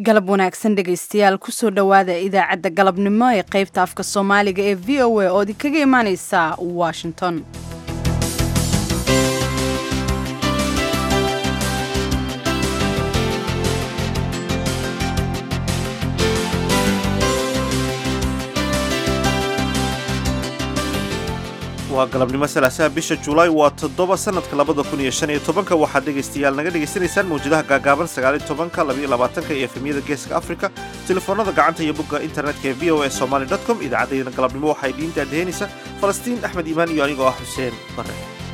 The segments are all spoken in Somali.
galab wanaagsan dhegaystayaal kusoo dhowaada idaacadda galabnimo ee qaybta afka soomaaliga ee v o a oo idinkaga imaaneysa washington waa galabnimo salaasaha bisha julaay waa toddoba sanadka labada kun iyo shan iyo tobanka waxaad dhegaystayaal naga dhegaysanaysaan mawjadaha gaagaaban sagaaliyo tobanka labayo labaatanka iyo efemyada geeska afrika telefoonada gacanta iyo bogga internetka ee v o a somaly dot com idaacaddayda galabnimo waxaa idiin daadaheynaysa falastiin axmed iimaan iyo anigoo ah xuseen bare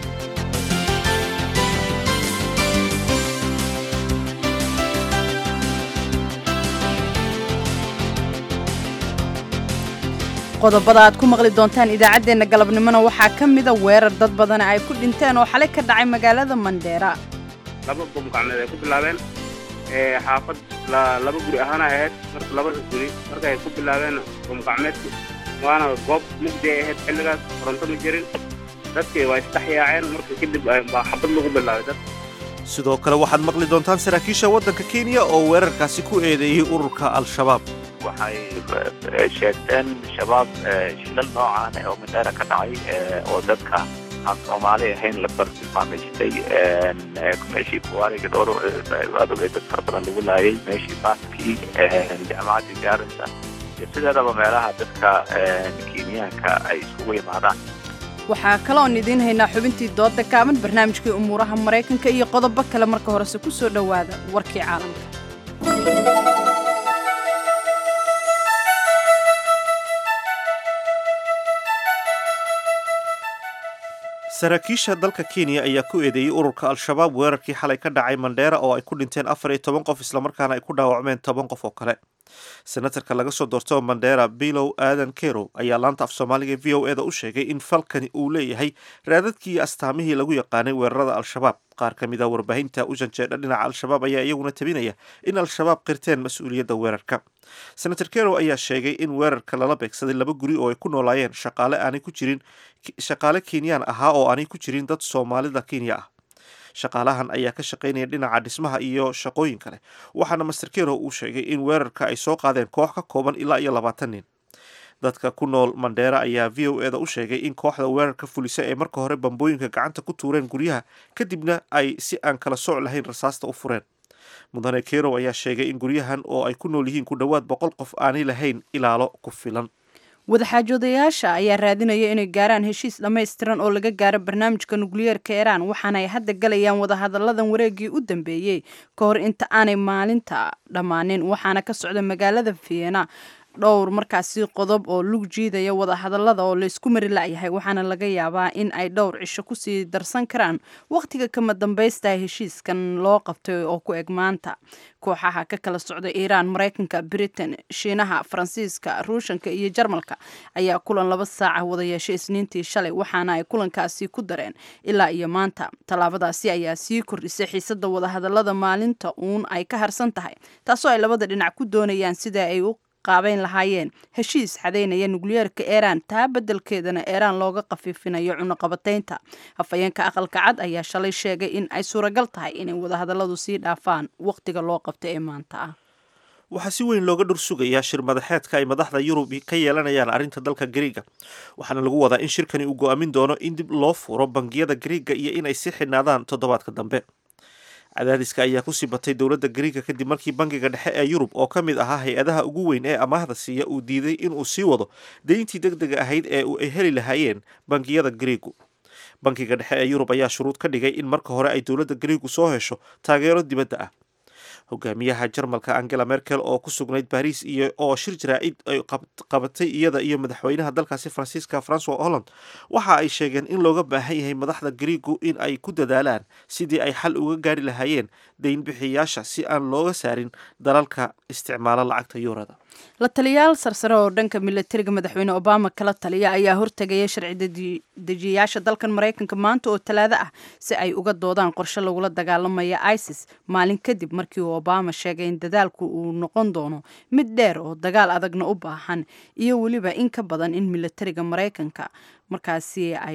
qodobada aad ku maqli doontaan idaacaddeenna galabnimona waxaa ka mida weerar dad badana ay ku dhinteen oo xalay ka dhacay magaalada mandheera laba bom gacmeed ay ku bilaabeen xaafad laba guri ahaana ahayd marka labada guri markay ku bilaabeen bom gacmeedki waana goob mugdi ay ahayd xilligaas koronto ma jirin dadkii waa isdhexyaaceen marka kadib baa xabad lagu bilaabay dad sidoo kale waxaad maqli doontaan saraakiisha waddanka kenya oo weerarkaasi ku eedeeyey ururka al-shabaab waxay sheegteen shabaab shilal noocaan oo mindheera ka dhacay oo dadka aan soomaali ahayn la bartilmaamaystay meeshii kuwaariga dhowr adogay dad fara badan lagu laayay meeshii baaskii jaamacaddii gaarinta iyo sideedaba meelaha dadka kenyaanka ay isugu yimaadaan waxaa kaloon idiin haynaa xubintii dooda gaaban barnaamijkii umuuraha maraykanka iyo qodobo kale marka horese ku soo dhowaada warkii caalamka saraakiisha dalka kenya ayaa ku eedeeyey ururka al-shabaab weerarkii xalay ka dhacay mandheera oo ay ku dhinteen afar iyo toban qof islamarkaana ay ku dhaawacmeen toban qof oo kale senatarka laga soo doorto mandheera bilow aadan kerow ayaa laanta af soomaaliga v o eda u sheegay in falkani uu leeyahay raadadkii iyo astaamihii lagu yaqaanay weerarada al-shabaab qaar ka mid a warbaahinta u janjeedha dhinaca al-shabaab ayaa iyaguna tabinaya in al-shabaab qirteen mas-uuliyadda weerarka senator kerow ayaa sheegay in weerarka lala beegsaday laba guri oo ay ku noolaayeen shaqaale aanay ku jirin shaqaale kenyaan ahaa oo aanay ku jirin dad soomaalida kenya ah shaqaalahan ayaa ka shaqaynaya dhinaca dhismaha iyo shaqooyin kale waxaana master kerow uu sheegay in weerarka ay soo qaadeen koox ka kooban ilaa iyo labaatan nin dadka ku nool mandheera ayaa v o eda u sheegay in kooxda weerarka fulisa ee marka hore bambooyinka gacanta ku tuureen guryaha kadibna ay si aan kala sooc lahayn rasaasta u fureen mudane kerow ayaa sheegay in guryahan oo ay ku nool yihiin ku dhowaad boqol qof aanay lahayn ilaalo ku filan wadaxaajoodayaasha ayaa raadinaya inay gaaraan heshiis dhammaystiran oo laga gaaro barnaamijka nukliyeerka iiraan waxaana ay hadda galayaan wadahadalladan wareegii u dambeeyey ka hor inta aanay maalinta dhammaanin waxaana ka socda magaalada vienna dhowr markaasi qodob oo lug jiidaya wadahadallada oo laysku mari la'yahay waxaana laga yaabaa in ay dhowr cisho kusii darsan karaan wakhtiga kama dambaysta heshiiskan loo qabtay oo ku eg maanta kooxaha ka kala socda iiraan maraykanka britain shiinaha faransiiska ruushanka iyo jarmalka ayaa kulan laba saaca wada yeeshay isniintii shalay waxaana ay kulankaasi ku dareen ilaa iyo maanta tallaabadaasi ayaa sii kordhisay xiisada wadahadallada maalinta uun ay ka harsan tahay taasoo ay labada dhinac ku doonayaan sida ay u qaabeyn lahaayeen heshiis xadaynaya nukliyeerka iiraan taa beddelkeedana iiraan looga qafiifinayo cunuqabataynta hafayeenka aqalka cad ayaa shalay sheegay in ay suuragal tahay inay wadahadalladu sii dhaafaan wakhtiga loo qabta ee maanta ah waxaa si weyn looga dhur sugayaa shir madaxeedka ay madaxda yurub ka yeelanayaan arrinta dalka gariiga waxaana lagu wadaa in shirkani uu go-aamin doono in dib loo furo bangiyada gariiga iyo in ay sii xidhnaadaan toddobaadka dambe cadaadiska ayaa kusii batay dowladda gariiga kadib markii bangiga dhexe ee yurub oo ka mid ahaa hay-adaha ugu weyn ee amaahda siiya uu diiday inuu sii wado deyntii deg dega ahayd ee ay heli lahaayeen bangiyada gariigu bangiga dhexe ee yurub ayaa shuruud ka dhigay in marka hore ay dowladda gariigu soo hesho taageero dibadda ah hogaamiyaha jarmalka angela merkel oo ku sugnayd baariis iyo oo shir jaraa'id ay qabatay iyada iyo madaxweynaha dalkaasi faransiiska francois holland waxa ay sheegeen in looga baahan yahay madaxda gariigu in ay ku dadaalaan sidii ay xal uga gaari lahaayeen deynbixiyaasha si aan looga saarin dalalka isticmaala lacagta yuurada la taliyayaal sarsare oo dhanka milatariga madaxweyne obama kala taliya ayaa hortegaya sharci dejiyayaasha dalkan maraykanka maanta oo talaado ah si ay uga doodaan qorshe lagula dagaalamaya isis maalin kadib markii uu obama sheegay in dadaalku uu noqon doono mid dheer oo dagaal adagna u baahan iyo weliba in ka badan in milatariga maraykanka markaasi ay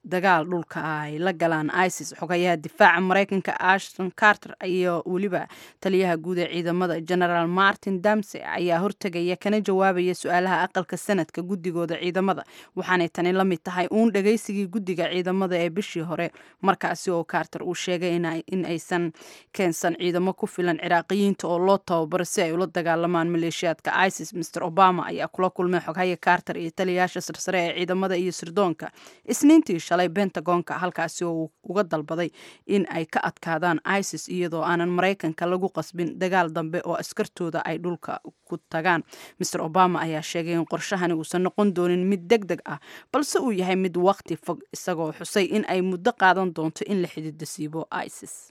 dagaal dhulka ay la galaan isis xogayaha difaaca maraykanka ashton carter iyo weliba taliyaha guud ee ciidamada generaal martin damse ayaa hortegaya kana jawaabaya su-aalaha aqalka sanadka guddigooda ciidamada waxaanay tani la mid tahay uun dhagaysigii guddiga ciidamada ee bishii hore markaasi oo carter uu sheegay in aysan keensan ciidamo ku filan ciraaqiyiinta oo loo tababaro si ay ula dagaalamaan maleeshiyaadka isis mr obama ayaa kula kulmay xoghaya carter iyo taliyayaasha sarsare ee ciidamada iyo sirdoonka isniintii shalay bentagonka halkaasi oo uu uga dalbaday in ay ka adkaadaan isis iyadoo aanan maraykanka lagu qasbin dagaal dambe oo askartooda ay dhulka ku tagaan mr obama ayaa sheegay in qorshahani uusan noqon doonin mid deg deg ah balse uu yahay mid waqti fog isagoo xusay in ay muddo qaadan doonto in la xididasiibo isis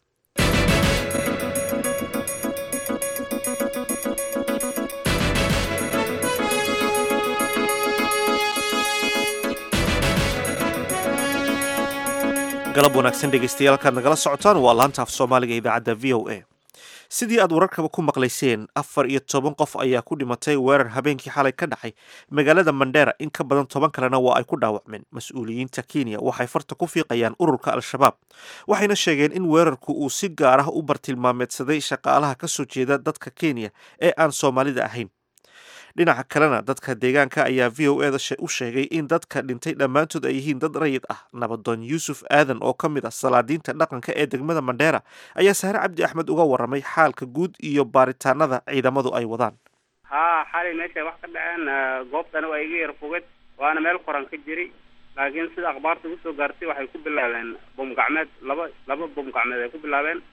galab wanaagsan dhegeystayaaalkaad nagala socotaan waa laanta af soomaaliga idaacadda v o a sidii aad wararkaba ku maqlayseen afar iyo toban qof ayaa ku dhimatay weerar habeenkii xalay ka dhacay magaalada mandheera in ka badan toban kalena waa ay ku dhaawacmeen mas-uuliyiinta kenya waxay farta ku fiiqayaan ururka al-shabaab waxayna sheegeen in weerarku uu si gaar ah u bartilmaameedsaday shaqaalaha ka soo jeeda dadka kenya ee aan soomaalida ahayn dhinaca kalena dadka deegaanka ayaa v o eda u sheegay in dadka dhintay dhammaantood ay yihiin dad rayid ah nabadoon yuusuf aadan oo ka mid ah salaadiinta dhaqanka ee degmada mandheera ayaa sahre cabdi axmed uga waramay xaalka guud iyo baaritaanada ciidamadu ay wadaan haa xalay meeshay wax ka dhaceen goobtani waa iga yar foged waana meel qoran ka jiri laakiin sida akhbaarta ugu soo gaartay waxay ku bilaabeen bom gacmeed laba laba bom gacmeed ay ku bilaabeen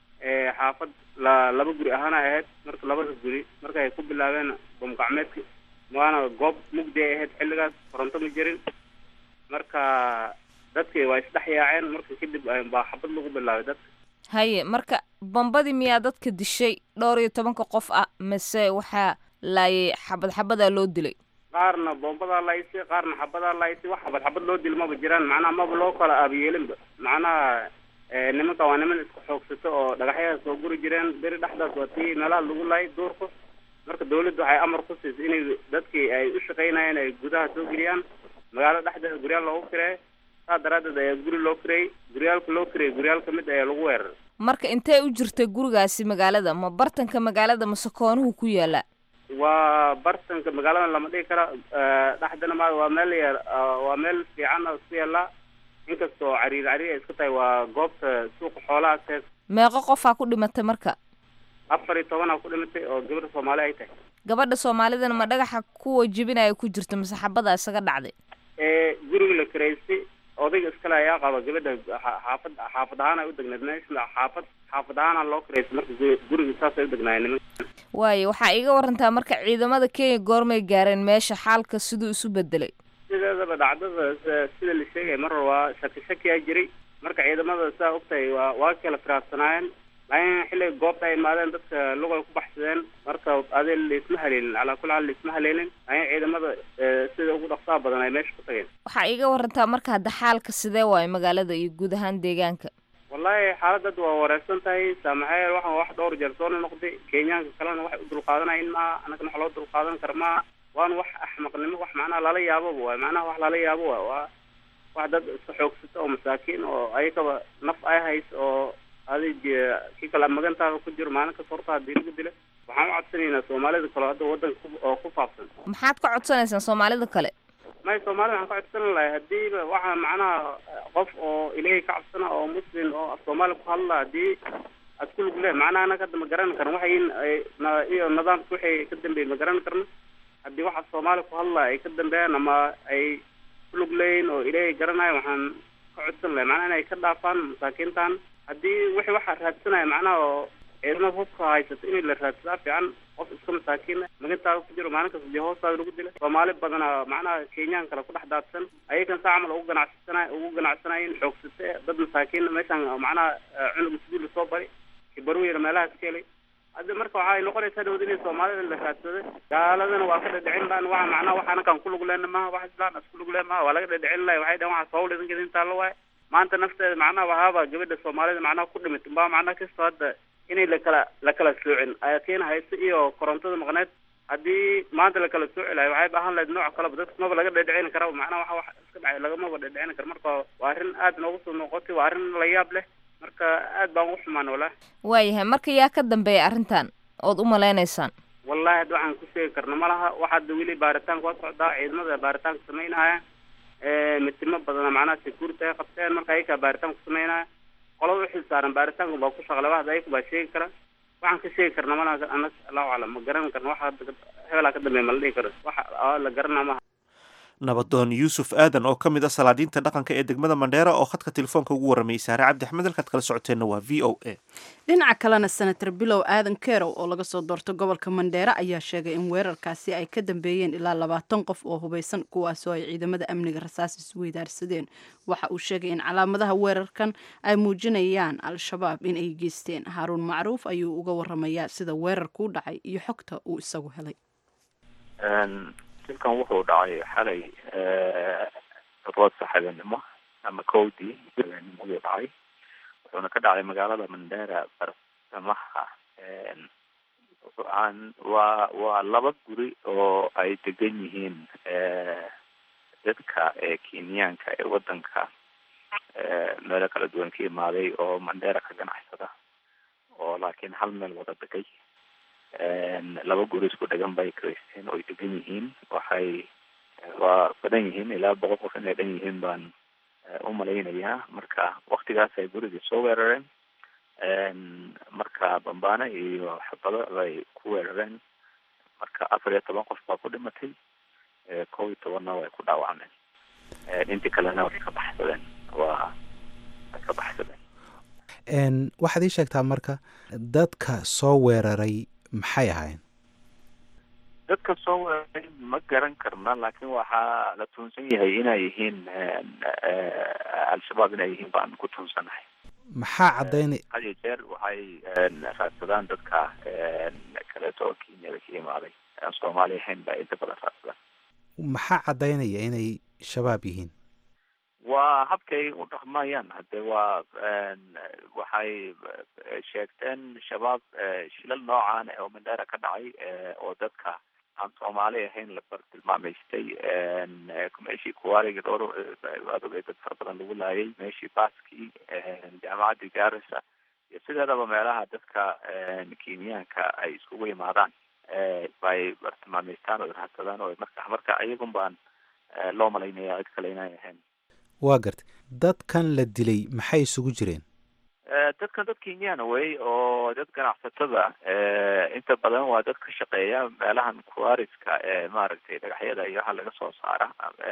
xaafad la laba guri ahaana ahayd marka labada guri marka ay ku bilaabeen bom gacmeedka waana goob mugdi ay ahayd xilligaas koronto ma jirin marka dadkii waa isdhex yaaceen marka kadib baa xabad lagu bilaabay dadka haye marka bombadii miyaa dadka dishay dhowr iyo tobanka qof ah mase waxaa laayay xabad xabadaa loo dilay qaarna bombadaa laaysi qaarna xabadaa laaysi wax xabad xabad loo dil maba jiraan macnaha maba loo kala aabiyeelinba macnaha nimanka waa niman isku xoogsato oo dhagaxyaha soo guri jireen beri dhexdaas waa tii meelaha lagu laayay duurka marka dawladdu waxay amar ku siisay inay dadkii ay u shaqaynayeen ay gudaha soo geliyaan magaalada dhexdeeda guryaal loogu kireeyo saas daraaddeed ayaa guri loo kireeyey guryaalka loo kireeyey guryaal ka mid ayaa lagu weeraray marka intee u jirtay gurigaasi magaalada ma bartanka magaalada mase koonuhu ku yaala waa bartanka magaalada lama dhigi kara dhexdana ma waa meel yar waa meel fiican oo isku yaala inkastoo cariir cariir ay iska tahay waa goobta suuqa xoolaha sees meeqo qofaa ku dhimatay marka afar iyo tobanaa ku dhimatay oo gabadha soomaali ay tahay gabadha soomaalidana ma dhagaxa kuwa jebinaya ku jirta mase xabada isaga dhacday ee guriga la karaystay odayga iskale ayaa qaba gabadha xaafad xaafad ahaan ay u degneed meesha xaafad xaafad ahaana loo karaystay marka guriga saasay u degnaayeen nimanka waayo waxaa iga warantaa marka ciidamada kenya goormay gaareen meesha xaalka siduu isu bedelay sideedaba dhacdada sida la sheegaya mar hore waa shaki shakiyaa jiray marka ciidamada saa ogtahay waa waa kala firaarsanaayeen laakiin xilliga goobta ay imaadeen dadka lugoy ku baxsadeen marka adi laisma haleelin calaa kulli xaal laisma haleelin laakiin ciidamada sida ugu dhaqsaha badan ay meesha ku tageen waxaa iga warantaa marka hadda xaalka sidee waayo magaalada iyo guud ahaan deegaanka wallahi xaaladad waa wareersan tahay saamaxeel waxaan wax dhowr jeer soo noqday kenyaanka kalena waxay u dulqaadanayin maaha annagana wax loo dulqaadan kara maaha waana wax axmaqnimo wax macnaha lala yaaboba waay macnaha wax lala yaabo waay waa wax dad iska xoogsata oo masaakiin oo ayagaba naf ay hayso oo adig kii kale magantaada ku jiro maalin kasta horta hadii lagu dila waxaan u codsanaynaa soomaalida kale hadda wadanka oo ku faafsan maxaad ka codsanaysaan soomaalida kale may soomaalida waxaan ka codsan lahay hadiiba waxaa macnaha qof oo ilaahay ka cabsana oo muslim oo af soomaali ku hadla hadii aad ku lug leh macnaha anaga hadda ma garan karno waxayn iyo nidaamka waxay ka dambeeyey ma garan karno haddii waxa soomaali ku hadla ay ka dambeeyaan ama ay ku lug leeyihin oo ilaahay garanayo waxaan ka codsan lahay macnaha inay ka dhaafaan masaakiintan haddii wixii waxaa raadsanaya macnaha oo ciidamada hubka haysata in la raadsadaa fiican qof iska masaakiina magantaada ku jiro maalin kasta dee hoostaada lagu dila soomaali badana macnaha kenyaan kale ku dhex daadsan ayagan saa camal ugu ganacsana ugu ganacsanayin xoogsate dad masaakiin meeshaan macnaha cunug isguul soo bari kibarweyna meelahaas ka helay hadda marka waxay noqonaysaa dhawad inay soomaalida la raadsada gaaladana waa ka dhadhicin baan waa macnaha wax anakaan ku lug lehna maha wax islaan isku lug leh maha waa laga dhadhicin lahay waxay dhahan waxaa sawul idinka idin taalo waaye maanta nafteeda macnaha wahaaba gabadha soomaalida macnaha ku dhimit baa macnaha kastoo hadda inay lakala la kala soocin ayaa keena hayso iyo korontada maqneed haddii maanta la kala soo celayo waxay ahaan lahayd nooc kaleba dadka maba laga dhedhicin kara macnaha waxa wax iska dhacay lagamaba dhedhicin karo marka waa arrin aad noogu soo noqotay waa arrin la yaab leh marka aad baan ugu xumaan walahi waayahay marka yaa ka dambeeya arrintan ood u malaynaysaan wallahi hadda waxaan ku sheegi karna ma laha waxa hadda weli baaritaanka waa socdaa ciidamada baaritaanka samaynaya mitimo badana macnaha security ay qabteen marka ayakaa baaritaan ku samaynaya qolada uxil saaran baaritaanka baa ku shaqlaba hadda ayaku baa sheegi kara waxaan ka sheegi karna malaha anas allahu aclam ma garan karna waxa hadda hebelaa ka dambeeya ma la dhihi karo waxa la garanaa maha nabadoon yuusuf aadan oo ka mid ah salaadiinta dhaqanka ee degmada mandheera oo khadka telefoonka ugu warramayay saare cabdi axmed halkaad kala socoteenna waa v o a dhinaca kalena senator bilow aadan kerow oo laga soo doorto gobolka mandheera ayaa sheegay in weerarkaasi ay ka dambeeyeen ilaa labaatan qof oo hubeysan kuwaasoo ay ciidamada amniga rasaas isweydaarsadeen waxa uu sheegay in calaamadaha weerarkan ay muujinayaan al-shabaab in ay geysteen haaruun macruuf ayuu uga waramayaa sida weerarkuu dhacay iyo xogta uu isagu helay dilkan wuxuu dhacay xalay roodsa habeenimo ama kowdii habeennimadii dhacay wuxuuna ka dhacay magaalada mandera barsamaha aan waa waa laba guri oo ay degan yihiin dadka kenyaanka ee wadanka meelo kala duwan ka imaaday oo mandera ka ganacsada oo laakiin hal meel wada degay laba guri isku dhegan bay karaysteen oo ay degan yihiin waxay waa badan yihiin ilaa boqol qof inay dhan yihiin baan u malaynayaa marka waktigaas ay gurigii soo weerareen marka bambaane iyo xabado bay ku weerareen marka afar iyo toban qof baa ku dhimatay kow iyo tobanna way ku dhaawacmeen intii kalena way ka baxsadeen waa way ka baxsadeen waxaad ii sheegtaa marka dadka soo weeraray maxay ahayn dadka soo weeraray ma garan karna laakiin waxaa la tuunsan yahay inay yihiin al-shabaab inay yihiin baan ku tuunsanahay maxaa caddaynay had iyo jeer waxay raadsadaan dadka kaleeto oo kenyada ka imaaday aan soomaali ahayn baa inta badan raadsadaan maxaa caddaynaya inay shabaab yihiin waa habkay u dhaqmayaan hade waa waxay sheegteen shabaab shilal noocan oo mandera ka dhacay oo dadka aan soomaali ahayn la bartilmaameystay meeshii kuwaariga dhowr waad ogay dad fara badan lagu laayay meeshii baskii jaamacaddii garissa iyo sideedaba meelaha dadka kenyaanka ay iskugu yimaadaan bay bartilmaameystaan oo raadsadaan oo marka marka iyagun baan loo malaynaya cid kale inay ahayn waa gartay dadkan la dilay maxay isugu jireen dadkan dad kenyana wey oo dad ganacsatada inta badan waa dad ka shaqeeya meelahan kuariska ee maaragtay dhagaxyada iyo waxa laga soo saara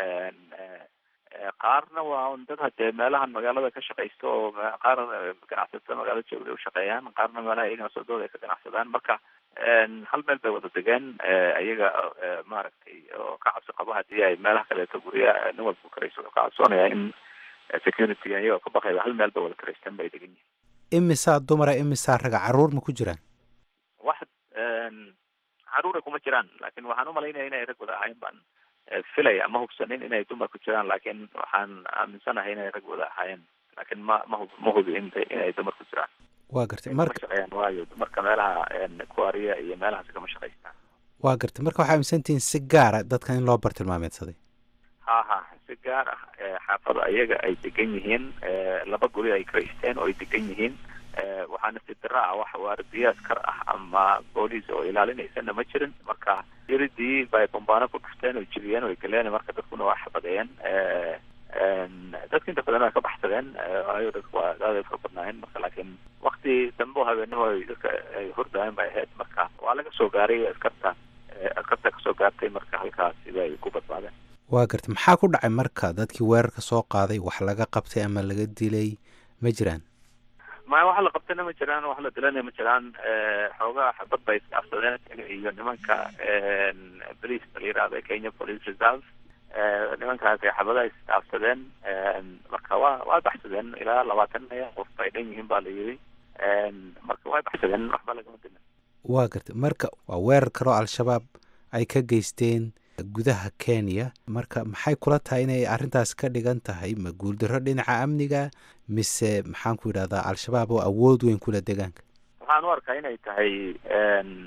qaarna waa dad hadee meelahan magaalada ka shaqaysta oo qaar ganacsatada magaalada jooga u shaqeeyaan qaarna meelaha iyagana sodooda ay ka ganacsadaan marka hal meel bay wada degeen iyaga maaragtay oo ka cabsi qaba hadii ay meelaha kaleeto gurya nin walba karayso wuxuu ka cabsoonaya in security iyagoo ka baqayba hal meel bay wada karaysteen bay degan yihiin imisaa dumara imisaa raga caruur ma ku jiraan wax caruura kuma jiraan laakiin waxaan umalaynaya inay rag wada ahayn baan filaya ma hubsanin inay dumar ku jiraan laakiin waxaan aaminsanahay inay rag wada ahaayeen laakiin ma ma ma hubi in inay dumar ku jiraan waa gartay ma marka shaqeeyaan waayo dumarka meelaha kuariya iyo meelahaas kama shaqaystaan waa gartay marka waxaa aaminsantihiin si gaara dadkan in loo bartilmaameedsaday ha ha si gaar ah xaafada iyaga ay degan yihiin laba guri ay karaysteen oo ay degan yihiin waxaana si dara ah wax waardiye askar ah ama booliis oo ilaalinaysana ma jirin marka iridii bay bambaano ku dhufteen oo jibiyeen oo galeen marka dadkuna waa xabadeeyeen dadka inta badan waa ka baxsadeen waayo dadku waa aad ay fara badnaayeen marka laakiin wakti dambe oo habeenimo ay dadka ay hordaayen bay ahayd marka waa laga soo gaaray askarta askarta kasoo gaartay marka halkaas sida ay ku badbaadeen waa gartay maxaa ku dhacay marka dadkii weerarka soo qaaday wax laga qabtay ama laga dilay ma jiraan maya wax la qabtayna ma jiraan wax la dilana ma jiraan xoogaa xabad bay isdhaafsadeen iyo nimanka police la yirahda kenya police reserve nimankaas ay xabadaha isdhaafsadeen marka waa waa baxsadeen ilaa labaatan qof bay dhan yihiin baa la yiri marka way baxsadeen waxba lagama dilin waa gartay marka waa weerar kaloo al-shabaab ay ka geysteen gudaha kenya marka maxay kula tahay inay arrintaas ka dhigan tahay ma guuldarro dhinaca amniga mise maxaan ku yidhahdaa al-shabaab oo awood weyn kula degaanka waxaan u arkaa inay tahay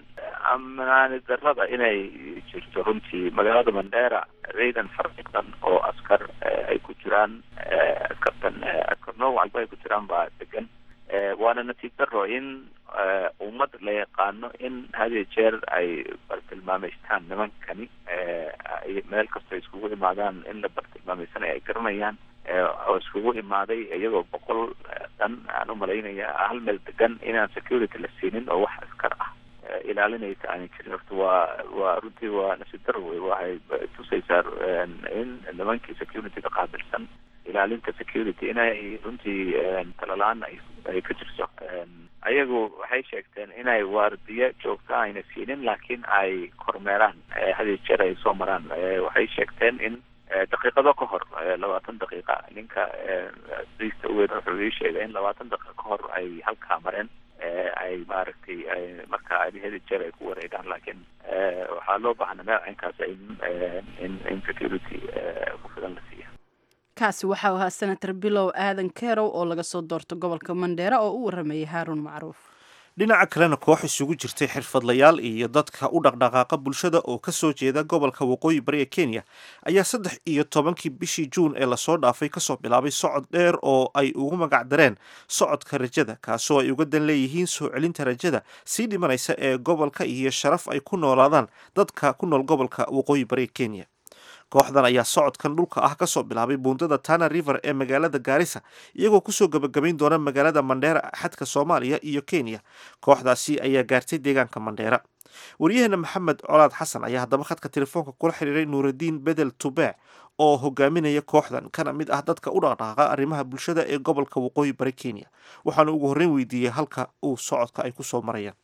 amnaani darrada inay jirto runtii magaalada mandera ciidan farciqan oo askar ay ku jiraan askartan askar nooc walba ay ku jiraan baa degan waana natiib daro in ummad la yaqaano in hadiyo jeer ay bartilmaameystaan nimankani meel kastoo iskugu imaadaan in la bartilmaameysanayo ay garanayaan oo iskugu imaaday iyagoo boqol dhan aan umalaynaya hal meel degan inaan security la siinin oo wax askar ah ilaalinaysa aanay jirin horta waa waa runtii waa nasiib daro wey waxay tusaysaa in nimankii securityga qaabilsan ilaalinta security inay runtii talalaan ay ay ka jirto ayagu waxay sheegteen inay waardiye joogta ayna siinin laakiin ay kormeeraan hadiyo jeer ay soo maraan waxay sheegteen in daqiiqado ka hor labaatan daqiiqa ninka briista uweyn wuxuu ii sheegay in labaatan daqiiqa ka hor ay halkaa mareen ay maaragtay marka hadi jeer ay ku wareegaan laakiin waxaa loo baahna meel caynkaas in in in security ku filan la siiya kaasi waxau ahaa senator bilow aadan kerow oo laga soo doorto gobolka mandheera oo u waramayay haaruun macruuf dhinaca kalena koox isugu jirtay xirfadlayaal iyo dadka u dhaqdhaqaaqa bulshada oo kasoo jeeda gobolka waqooyi bari ee kenya ayaa saddex iyo tobankii bishii juun ee lasoo dhaafay kasoo bilaabay socod dheer oo ay ugu magac dareen socodka rajada kaasoo ay uga dan leeyihiin soo celinta rajada sii dhimanaysa ee gobolka iyo sharaf ay ku noolaadaan dadka ku nool gobolka waqooyi bari ee kenya kooxdan ayaa socodkan dhulka ah kasoo bilaabay buundada tana river ee magaalada gaarisa iyagoo kusoo gabagabayn doona magaalada mandheera xadka soomaaliya iyo kenya kooxdaasi ayaa gaartay deegaanka mandheera waryaheena maxamed colaad xasan ayaa haddaba khadka telefoonka kula xiriiray nuuraddiin bedel tubeec oo hogaaminaya kooxdan kana mid ah dadka u dhaqdhaaqa arrimaha bulshada ee gobolka waqooyi bari kenya waxaana ugu horreyn weydiiyey halka uu socodka ay kusoo marayaan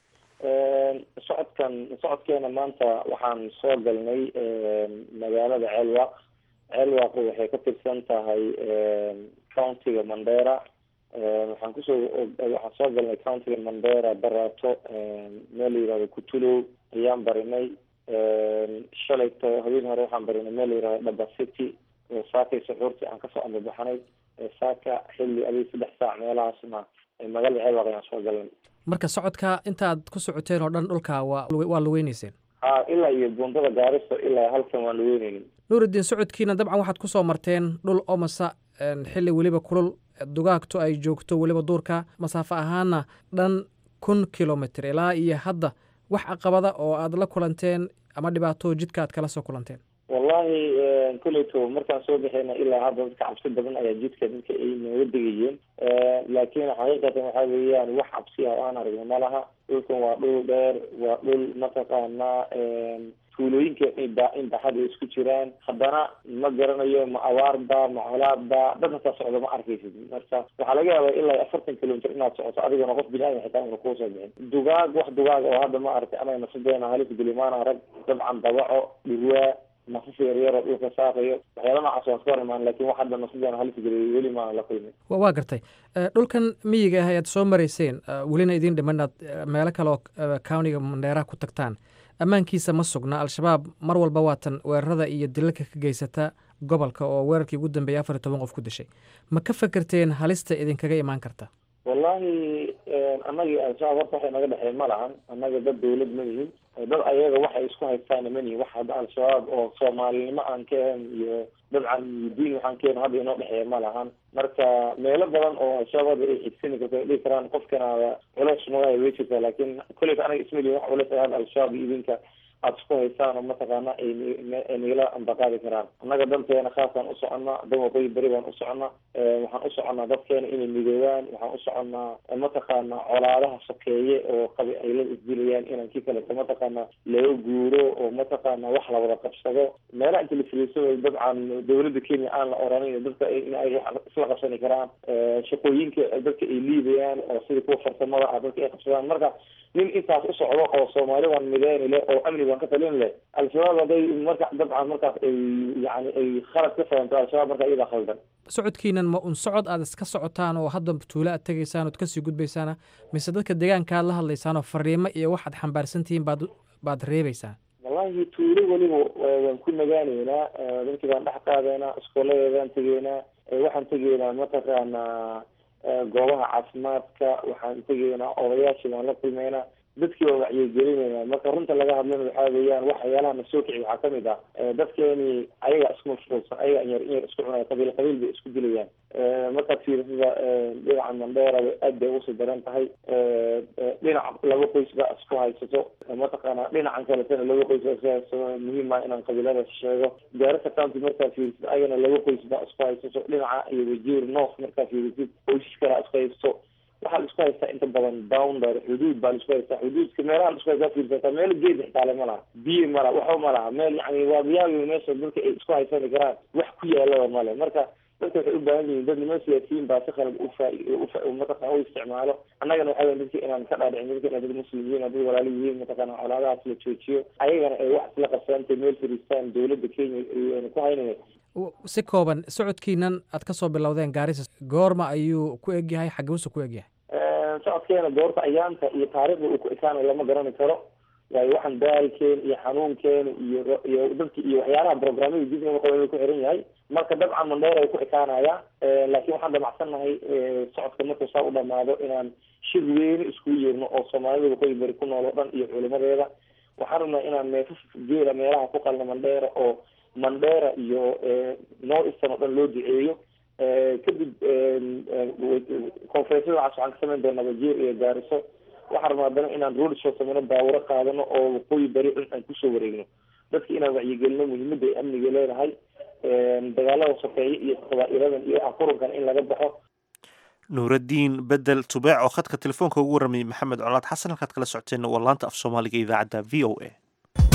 socodkan socodkeena maanta waxaan soo galnay magaalada ceelwaaq ceelwaaq waxay ka tirsan tahay countiga mandera waxaan kusoo waxaan soo galnay countiga mandera barato meel la yihahdo kutulow ayaan barinay shalayto habeen hore waxaan barinay meel la yihahdo dhaba city oo saakay suxuurtii aan kasoo ambabaxnay saaka xilli adig saddex saac meelahaasna magaalada ceelwaaq ayaan soo galnay marka socodka intaad ku socoteen oo dhan dhulka waa waa laweyneyseen ha ilaa iyo buundada gaariso ilaa halkan waan laweyneynin nuurudiin socodkiina dabcan waxaad kusoo marteen dhul omasa xilli weliba kulul dugaagto ay joogto weliba duurka masaafo ahaana dhan kun kilomitr ilaa iyo hadda wax caqabada oo aad la kulanteen ama dhibaato jidka aad kala soo kulanteen wallahi koleyto markaan soo baxeyna ilaa hadda dadka cabsi badan ayaa jidka dadka ay nooga degayeen laakiin xaqiiqatan waxa weeyaan wax cabsi ah oo aan aragno ma laha dhulkan waa dhul dheer waa dhul mataqaanaa tuulooyinka in baxad ay isku jiraan haddana ma garanayo ma abaarba ma colaadba dad hataa socdo ma arkaysid marka waxaa laga yaabaa ilaa afartan kilomitr inaad socoto adigona qof bini aadam xitaa una kuusoo bixin dugaag wax dugaag oo hadda ma aragtay anaga nasadeena halis gulimaana rag dabcan dabaco dhirwaa nafaf yaryaroo dhulka saaqayo waxyaala noocaas waan ka hor imaan lakin wax hadda nasadeena halis geliyo weli maana la kulmin waa gartay dhulkan miyiga ah ayaad soo marayseen welina idiin dhiman inaad meelo kale oo countiga mandheeraha ku tagtaan ammaankiisa ma sugna al-shabaab mar walba waatan weerarada iyo dilalka ka geysata gobolka oo weerarkii ugu dambeeyay afar iyo toban qof ku dishay ma ka fekerteen halista idinkaga imaan karta wallahi annagii al-shabaab horta waxay naga dhexeen ma lahan annaga dad dawlad ma yihin dad ayaga waxay isku haystaana ma nihin wax hadda al-shabaab oo soomaalinimo aan ka ahan iyo dabcan diin waxaan ka ahan hadda inoo dhexeeya ma lahan marka meelo badan oo al-shabaab ay xigsani karto ay dhihi karaan qofkanaada culeys magaay way jirtaa laakiin kolleyta anaga ismalihin wax culeys ay hadda al-shabaab iyo idinka aada isku haysaan oo mataqaana ay nagala ambaqaadi karaan annaga danteena khaasaan u soconnaa dan waqooyi beri baan u soconnaa waxaan u soconnaa dadkeena inay midoobaan waxaan u soconnaa mataqaana colaadaha sokeeye oo qabi ay la isdilayaan inaan kii kaleto mataqaana laga guuro oo mataqaana wax la wada qabsado meelaha inta la filiiso dabcan dawladda kenya aan la oranin dadka in ay isla qabsani karaan shaqooyinka dadka ay liibayaan oo sida kuwa farsamada ah dadka ay qabsadaan marka nin intaas u socdo oo soomaali waan mideyni leh oo amni waan ka talin leh al-shabaab hadday marka dabcan markaas ay yani ay khalad ka fahamto al-shabaab marka iyadaa khaldan socodkiinan ma un socod aad iska socotaan oo hadda tuulo aad tegaysaan ood kasii gudbaysaana mise dadka deegaanka aad la hadlaysaan oo fariimo iyo waxaad xambaarsan tihiin baad baad reebaysaan wallahi tuulo weliba waan ku nagaaneynaa dadkii baan dhex qaadeynaa iskooladeedaan tegeynaa waxaan tegeynaa mataqaanaa goobaha caafimaadka waxaan tegeynaa odayaashii baan la kulmeynaa dadkii waa wacyigelinayna marka runta laga hadlana waxaa weeyaan waxyaalaha na soo kici waxaa kamid ah dadkeeni ayaga isku mashquulsan ayaga inyar inyar isku cunaya qabiil qabiil bay isku dilayaan markaad fiirisada dhinaca mandheera aad bay usii daran tahay dhinac laba qoys baa isku haysato mataqaana dhinacan kaletana laba qoys baa isku haysato muhiim ah inaan qabiiladaas sheego gaarisa county markaad fiirisid ayagana laba qoys baa isku haysato dhinaca iyo wajiir north markaad fiirisid qoysas kalaa isku haysato waxaa la isku haystaa inta badan boundary xuduud baa la isku haystaa xuduudka meelaha la isku haystaa fiirsataa meel geed xitaale ma laha biyo ma laha waxba ma laha meel yani waa miyaawi meesha dadka ay isku haysani karaan wax ku yaalaba male marka dadka waxay u baahan yihiin dad niman siyaasiyiin baa si qalad ufa mataqana u isticmaalo annagana waxaa weya dadka inaan ka dhaadhicin dadka inay dad muslim yihiin dad walaalo yihiin mataqana colaadahaas la joojiyo ayagana ay wax isla qabsaantay meel fariistaan dowladda kenya ayna ku haynaya si kooban socodkiinan aad ka soo bilowdeen gaarisa goorma ayuu ku egyahay xagebusu ku egyahay socodkeena goorta ayaanta iyo taariikhda uu ku ekaanayo lama garani karo waayo waxaan daalkeena iyo xanuunkeena iyo iyo dadki iyo waxyaalaha programmada dibna qaba ku xiran yahay marka dabcan mandheer ay ku ekaanaya laakiin waxaan damacsannahay socodka markuu saa u dhamaado inaan shir weyne isku yeerno oo soomaalida waqooyi bari ku nool oo dhan iyo culimadeeda waxaan rabnaa inaan neefaf geela meelaha ku qalno mandheera oo mandheera iyo noo istan oo dhan loo duceeyo kadib conferensyada waxaas waxaan ka samayn doonaa wajiir iyo gaariso waxaan rabnaa haddana inaan road show sameyno baawuro qaadano oo waqooyi bari dhan aan kusoo wareegno dadka inaan wacyigelino muhiimada ay amniga leedahay dagaalada sokeeye iyo qabaa-iladan iyo waxa kurunkan in laga baxo nuuraddiin bedel tubeec oo khadka telefoonka ugu warramayay maxamed colaad xasan halkaad kala socoteen waa laanta af soomaaliga idaacadda v o a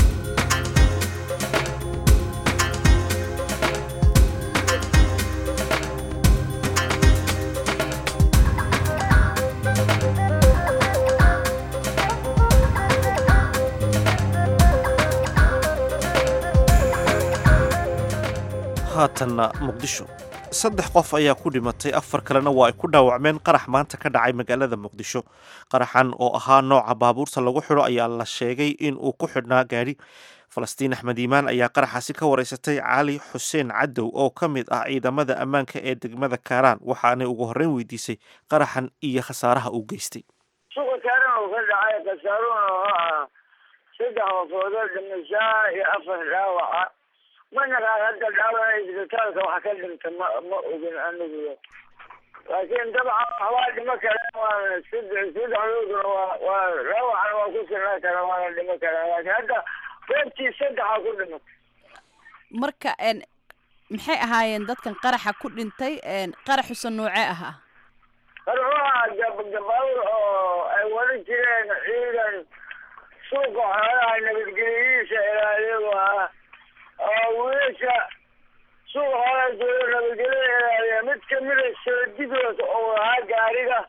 haatanna muqdisho saddex qof ayaa ku dhimatay afar kalena waa ay ku dhaawacmeen qarax maanta ka dhacay magaalada muqdisho qaraxan oo ahaa nooca baabuurta lagu xidho ayaa la sheegay in uu ku xidhnaa gaadhi falastiin axmed iimaan ayaa qaraxaasi ka wareysatay cali xuseen cadow oo ka mid ah ciidamada ammaanka ee degmada kaaraan waxaanay ugu horreyn weydiisay qaraxan iyo khasaaraha uu geystay suuqa kaaraan uu ka dhacay khasaaruhuna oo ah saddex qofoodoo dhimashaa iyo afar dhaawaca manaqaan hadda dhaawaca isbitaalka wax ka dhinta ma ma ogin anigu laakiin dabcan waxbaa dhimo kara waana saddex saddexdooduna waa waa dhaawacana waa ku sinaa kara waana dhimo karaa laakiin hadda goobtii saddexa ku dhimatay marka n maxay ahaayeen dadkan qaraxa ku dhintay qaraxusa noocee ahaa qarxuha gabaawr oo ay wada jireen ciidan suuqa xoolaha nabadgelyadiisa ilaaliyagu ah oo wiilasha suuqa xoolaha jooga nabadgelyada ilaaliya mid kamida soodigood oo ahaa gaariga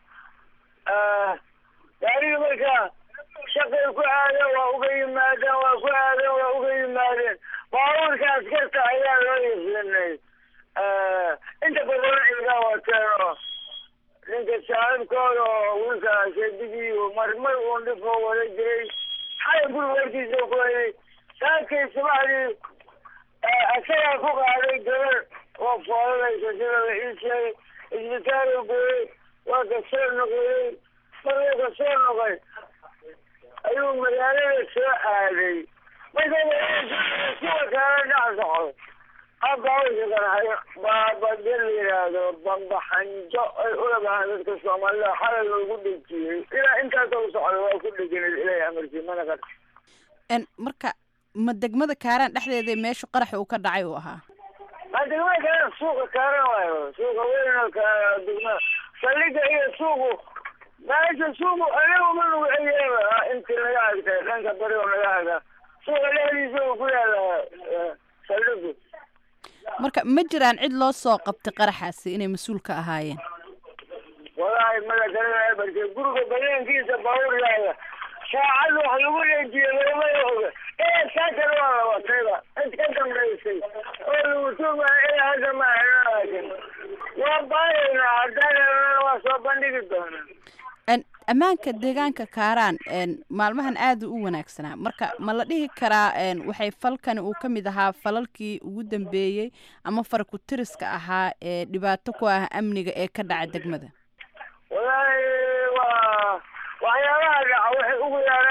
gaariga marka shaqay ku aadeen waa uga yimaadeen waa ku aadeen waa uga yimaadeen baabuurka askarta ayaa loo yasinay inta badan ciidaa wateen oo ninka saaxiibkooda oo wiilka seedigii marmar uun dhifoo wada jiray xalay guri warkiisa ku hayay saakay subaxdii asagaa ku qaaday gabar oo foolanaysa sida la ii sheegay isbitaal u gooyey waa ka soo noqoyey markuu ka soo noqay ayuu magaalada soo aaday marka kuwa kale dhex socdo abawsi qarxay baabade la yidhaahdo bambaxanjo ay ulabahaan dadka soomaalida xalay loogu dhejiyey ilaa intaasoo socda waa ku dheganid ilaahay amarkii mana qar n marka ma degmada kaaraan dhexdeeda meeshu qaraxa uu ka dhacay uu ahaa ma degmada kaaraan suuqa kaaran waayo suuqa weyn oo ka degmada saldhiga iyo suuqu meesha suuqu anagu ma nugu eyeeba intii naga agtay dhanka bari oo naga aga suuqa dhexdiisa uu ku yaala saldhigu marka ma jiraan cid loo soo qabtay qaraxaasi inay mas-uul ka ahaayeen walaahi mala garanaya barke guriga banaankiisa baabuur yaala saacad wax lagu dhejiye looma oga ee saakana waa la watayba cid ka dambaysay oo lagu tuugaya ilaa hadda ma laakin waa baaraynaa haddaan waa soo bandhigi doonaa n ammaanka deegaanka kaaraan n maalmahan aada u wanaagsanaa marka ma la dhihi karaa n waxay falkani uu ka mid ahaa falalkii ugu dambeeyey ama faraku tiriska ahaa ee dhibaato ku ah amniga ee ka dhaca degmada walaahi waa waxyaabaha dhaca waxay ugu yaala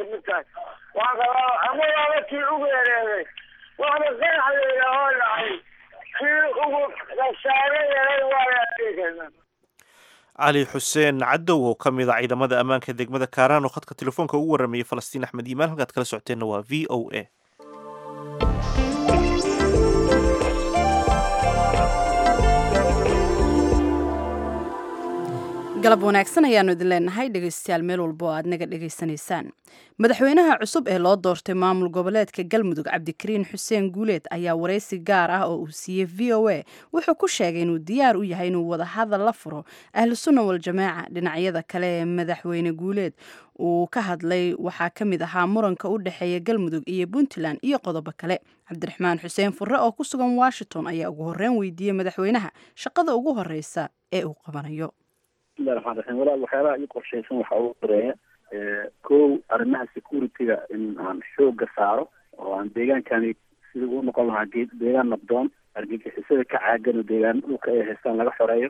kamid tahay waan qabaa ama waaba kii ugu yareeday waxba qanax layidhaahoo dhacay kii ugu khasaare yaray waa la adeeganaa cali xuseen cadow oo ka mid a ciidamada ammaanka degmada kaaraan oo khadka telefoonka ugu waramayay falastiin axmed iimaan halkaad kala socoteenna waa v o a galab wanaagsan ayaanu idin leenahay dhegaystayaal meel walba oo aad naga dhegaysanaysaan madaxweynaha cusub ee loo doortay maamul goboleedka galmudug cabdikariin xuseen guuleed ayaa waraysi gaar ah oo uu siiyey v o a wuxuu ku sheegay inuu diyaar u yahay inuu wadahadal la furo ahlu sunna waljamaaca dhinacyada kale ee madaxweyne guuleed uu ka hadlay waxaa ka mid ahaa muranka u dhexeeya galmudug iyo puntland iyo qodobo kale cabdiraxmaan xuseen furre oo ku sugan washington ayaa ugu horreyn weydiiyey madaxweynaha shaqada ugu horreysa ee uu qabanayo bismillahi raxmaan raxiim walaal waxyaabaha ii qorshaysan waxaa ugu horeeya kow arrimaha security-ga in aan xooga saaro oo aan deegaankani sidii uu noqon lahaa ge deegaan nabdoon argagixisada ka caagan oo deegaan dhulka ay haystaan laga xoreeyo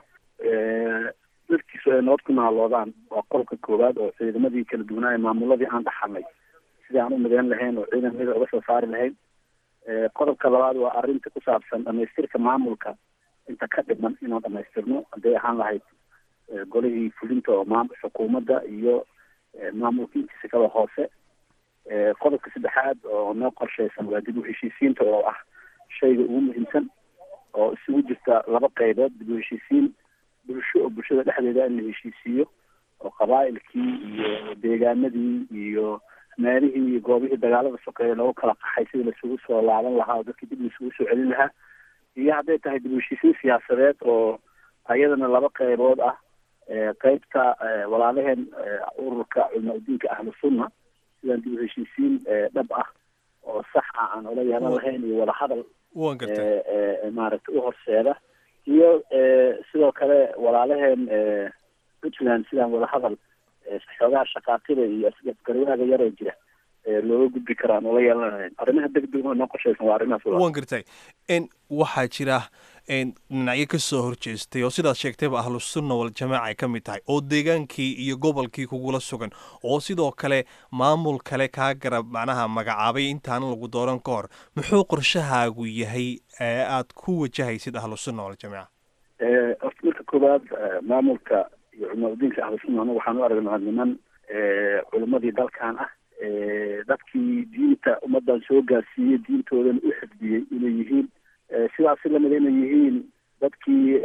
dadkiisu ay nabad ku naaloodaan waa qolka koowaad oo ciidamadii kala duwanaaye maamuladii aan dhaxalnay sidii aan u mideyn lahayn oo ciidamada uga soo saari lahayn qodobka labaad waa arrinta ku saabsan dhamaystirka maamulka inta ka dhiman inaan dhamaystirno hadday ahaan lahayd golihii fulinta oo maam xukuumadda iyo maamulka intiisa kala hoose qodobka saddexaad oo noo qorshaysan waa dib u heshiisiinta oo ah shayga ugu muhiimsan oo isugu jirta laba qaybood dib u heshiisiin bulsho oo bulshada dhexdeeda in la heshiisiiyo oo qabaa'ilkii iyo deegaanadii iyo meelihii iyo goobihii dagaalada sokeeya loogu kala qaxay sidii laisugu soo laaban lahaa oo dadkii dib laisugu soo celin lahaa iyo hadday tahay dib u heshiisiin siyaasadeed oo ayadana laba qaybood ah qeybta walaalaheen ururka culmaa udiinka ahlu sunna sidaan dib u heshiisiin dhab ah oo sax ah aan ola yeelan lahayn iyo wadahadal wan gartay maaragtay u horseeda iyo sidoo kale walaalaheen puntland sidaan wadahadal xoogaha shaqaatida iyo asgarwaaga yaroo jira looga gudbi karaan ola yeelan lahayn arrimaha degdeg noo qorshaysan waa arrimahaas wan gartay n waxaa jira dhinacyo ka soo horjeestay oo sidaad sheegtayba ahlu sunna waljamaaca ay ka mid tahay oo deegaankii iyo gobolkii kugula sugan oo sidoo kale maamul kale kaa garab macnaha magacaabay intaana lagu dooran ka hor muxuu qorshahaagu yahay ee aad ku wajahaysid ahlu sunna waljamaaca horta marka koowaad maamulka iyo culmaa-udiinka ahlu sunna anagu waxaan u aragnaa niman culimmadii dalkan ah dadkii diinta ummaddan soo gaarsiiyey diintoodana u xifdiyey inay yihiin sidaasi lamida inay yihiin dadkii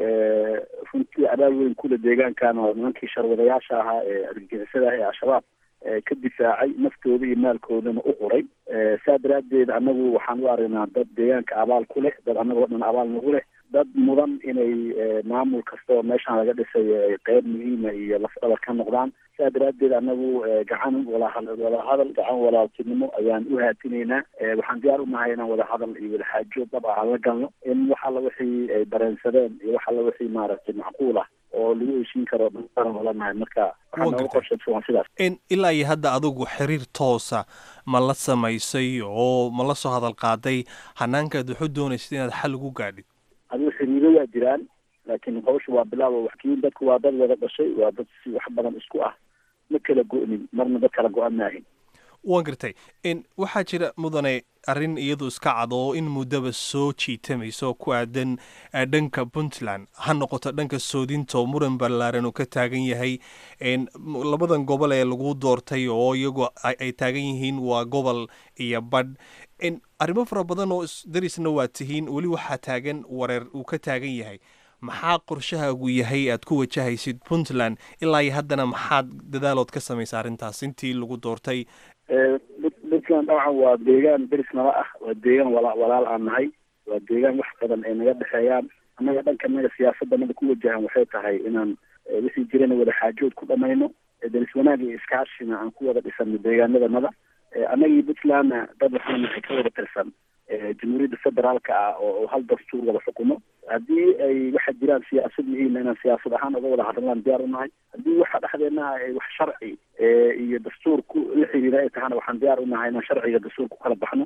runtii abaal weyn kule deegaankan oo nimankii sharwadayaasha ahaa ee argagixisada ah ee al-shabaab ka difaacay naftooda iyo maalkoodana u quray saa daraaddeed annagu waxaan u aragnaa dad deegaanka abaal ku leh dad annagoo dhan abaal nagu leh dad mudan inay maamul kasta oo meeshaan laga dhisay ay qeyb muhiima iyo lafdhabar ka noqdaan saa daraaddeed annagu gacan wadahadal gacan walaaltinimo ayaan u haatinaynaa waxaan diyaar unahay inaan wadahadal iyo wadaxaajo dhab ah aan la galno in wax alla wixii ay dareensadeen iyo wax alla wixii maaragtay macquul ah oo lagu heshiin karo dhan olanahay marka waxaa nooga qorshaysan waa sidaas n ilaa iyo hadda adigu xiriir toosa ma la samaysay oo ma la soo hadal qaaday hanaankaad waxu doonaysid inaad xal ugu gaadhid adigu xiriiro waa jiraan laakiin hawsha waa bilaabo waxkiin dadku waa dad wada dhashay waa dad si wax badan isku ah ma kala go-nin marna dad kala go-an maahin waan gartay n waxaa jira mudane arrin iyadu iska cad oo in muddaba soo jiitamaysa oo ku aadan dhanka puntland ha noqoto dhanka soodinta oo muran ballaaran uu ka taagan yahay labadan gobol ee lagu doortay oo iyagu ay taagan yihiin waa gobol iyo badh arrimo fara badan oo darisna waa tihiin weli waxaa taagan wareer uu ka taagan yahay maxaa qorshahaagu yahay aad ku wajahaysid puntland ilaa iyo haddana maxaad dadaalood ka samaysa arrintaas intii lagu doortay puntland dabcan waa deegaan deris nala ah waa deegaan wala walaal aan nahay waa deegaan wax badan ay naga dhexeeyaan annaga dhanka naga siyaasaddanada ku wajahan waxay tahay inaan wixii jirana wada xaajood ku dhamayno deris wanaag iyo iskaashina aan ku wada dhisano deegaanadanada annagii puntlandna dad waxaan nahay ka wada tirsan jamhuuriyadda federaalka ah oo hal dastuur wada xukumo haddii ay waxa jiraan siyaasad yihiinna inaan siyaasad ahaan uga wada hadlaan diyaar unahay haddii waxa dhexdeena ay wax sharci iyo dastuur ku la xiriira ay tahana waxaan diyaar unahay inaan sharciga dastuur ku kala baxno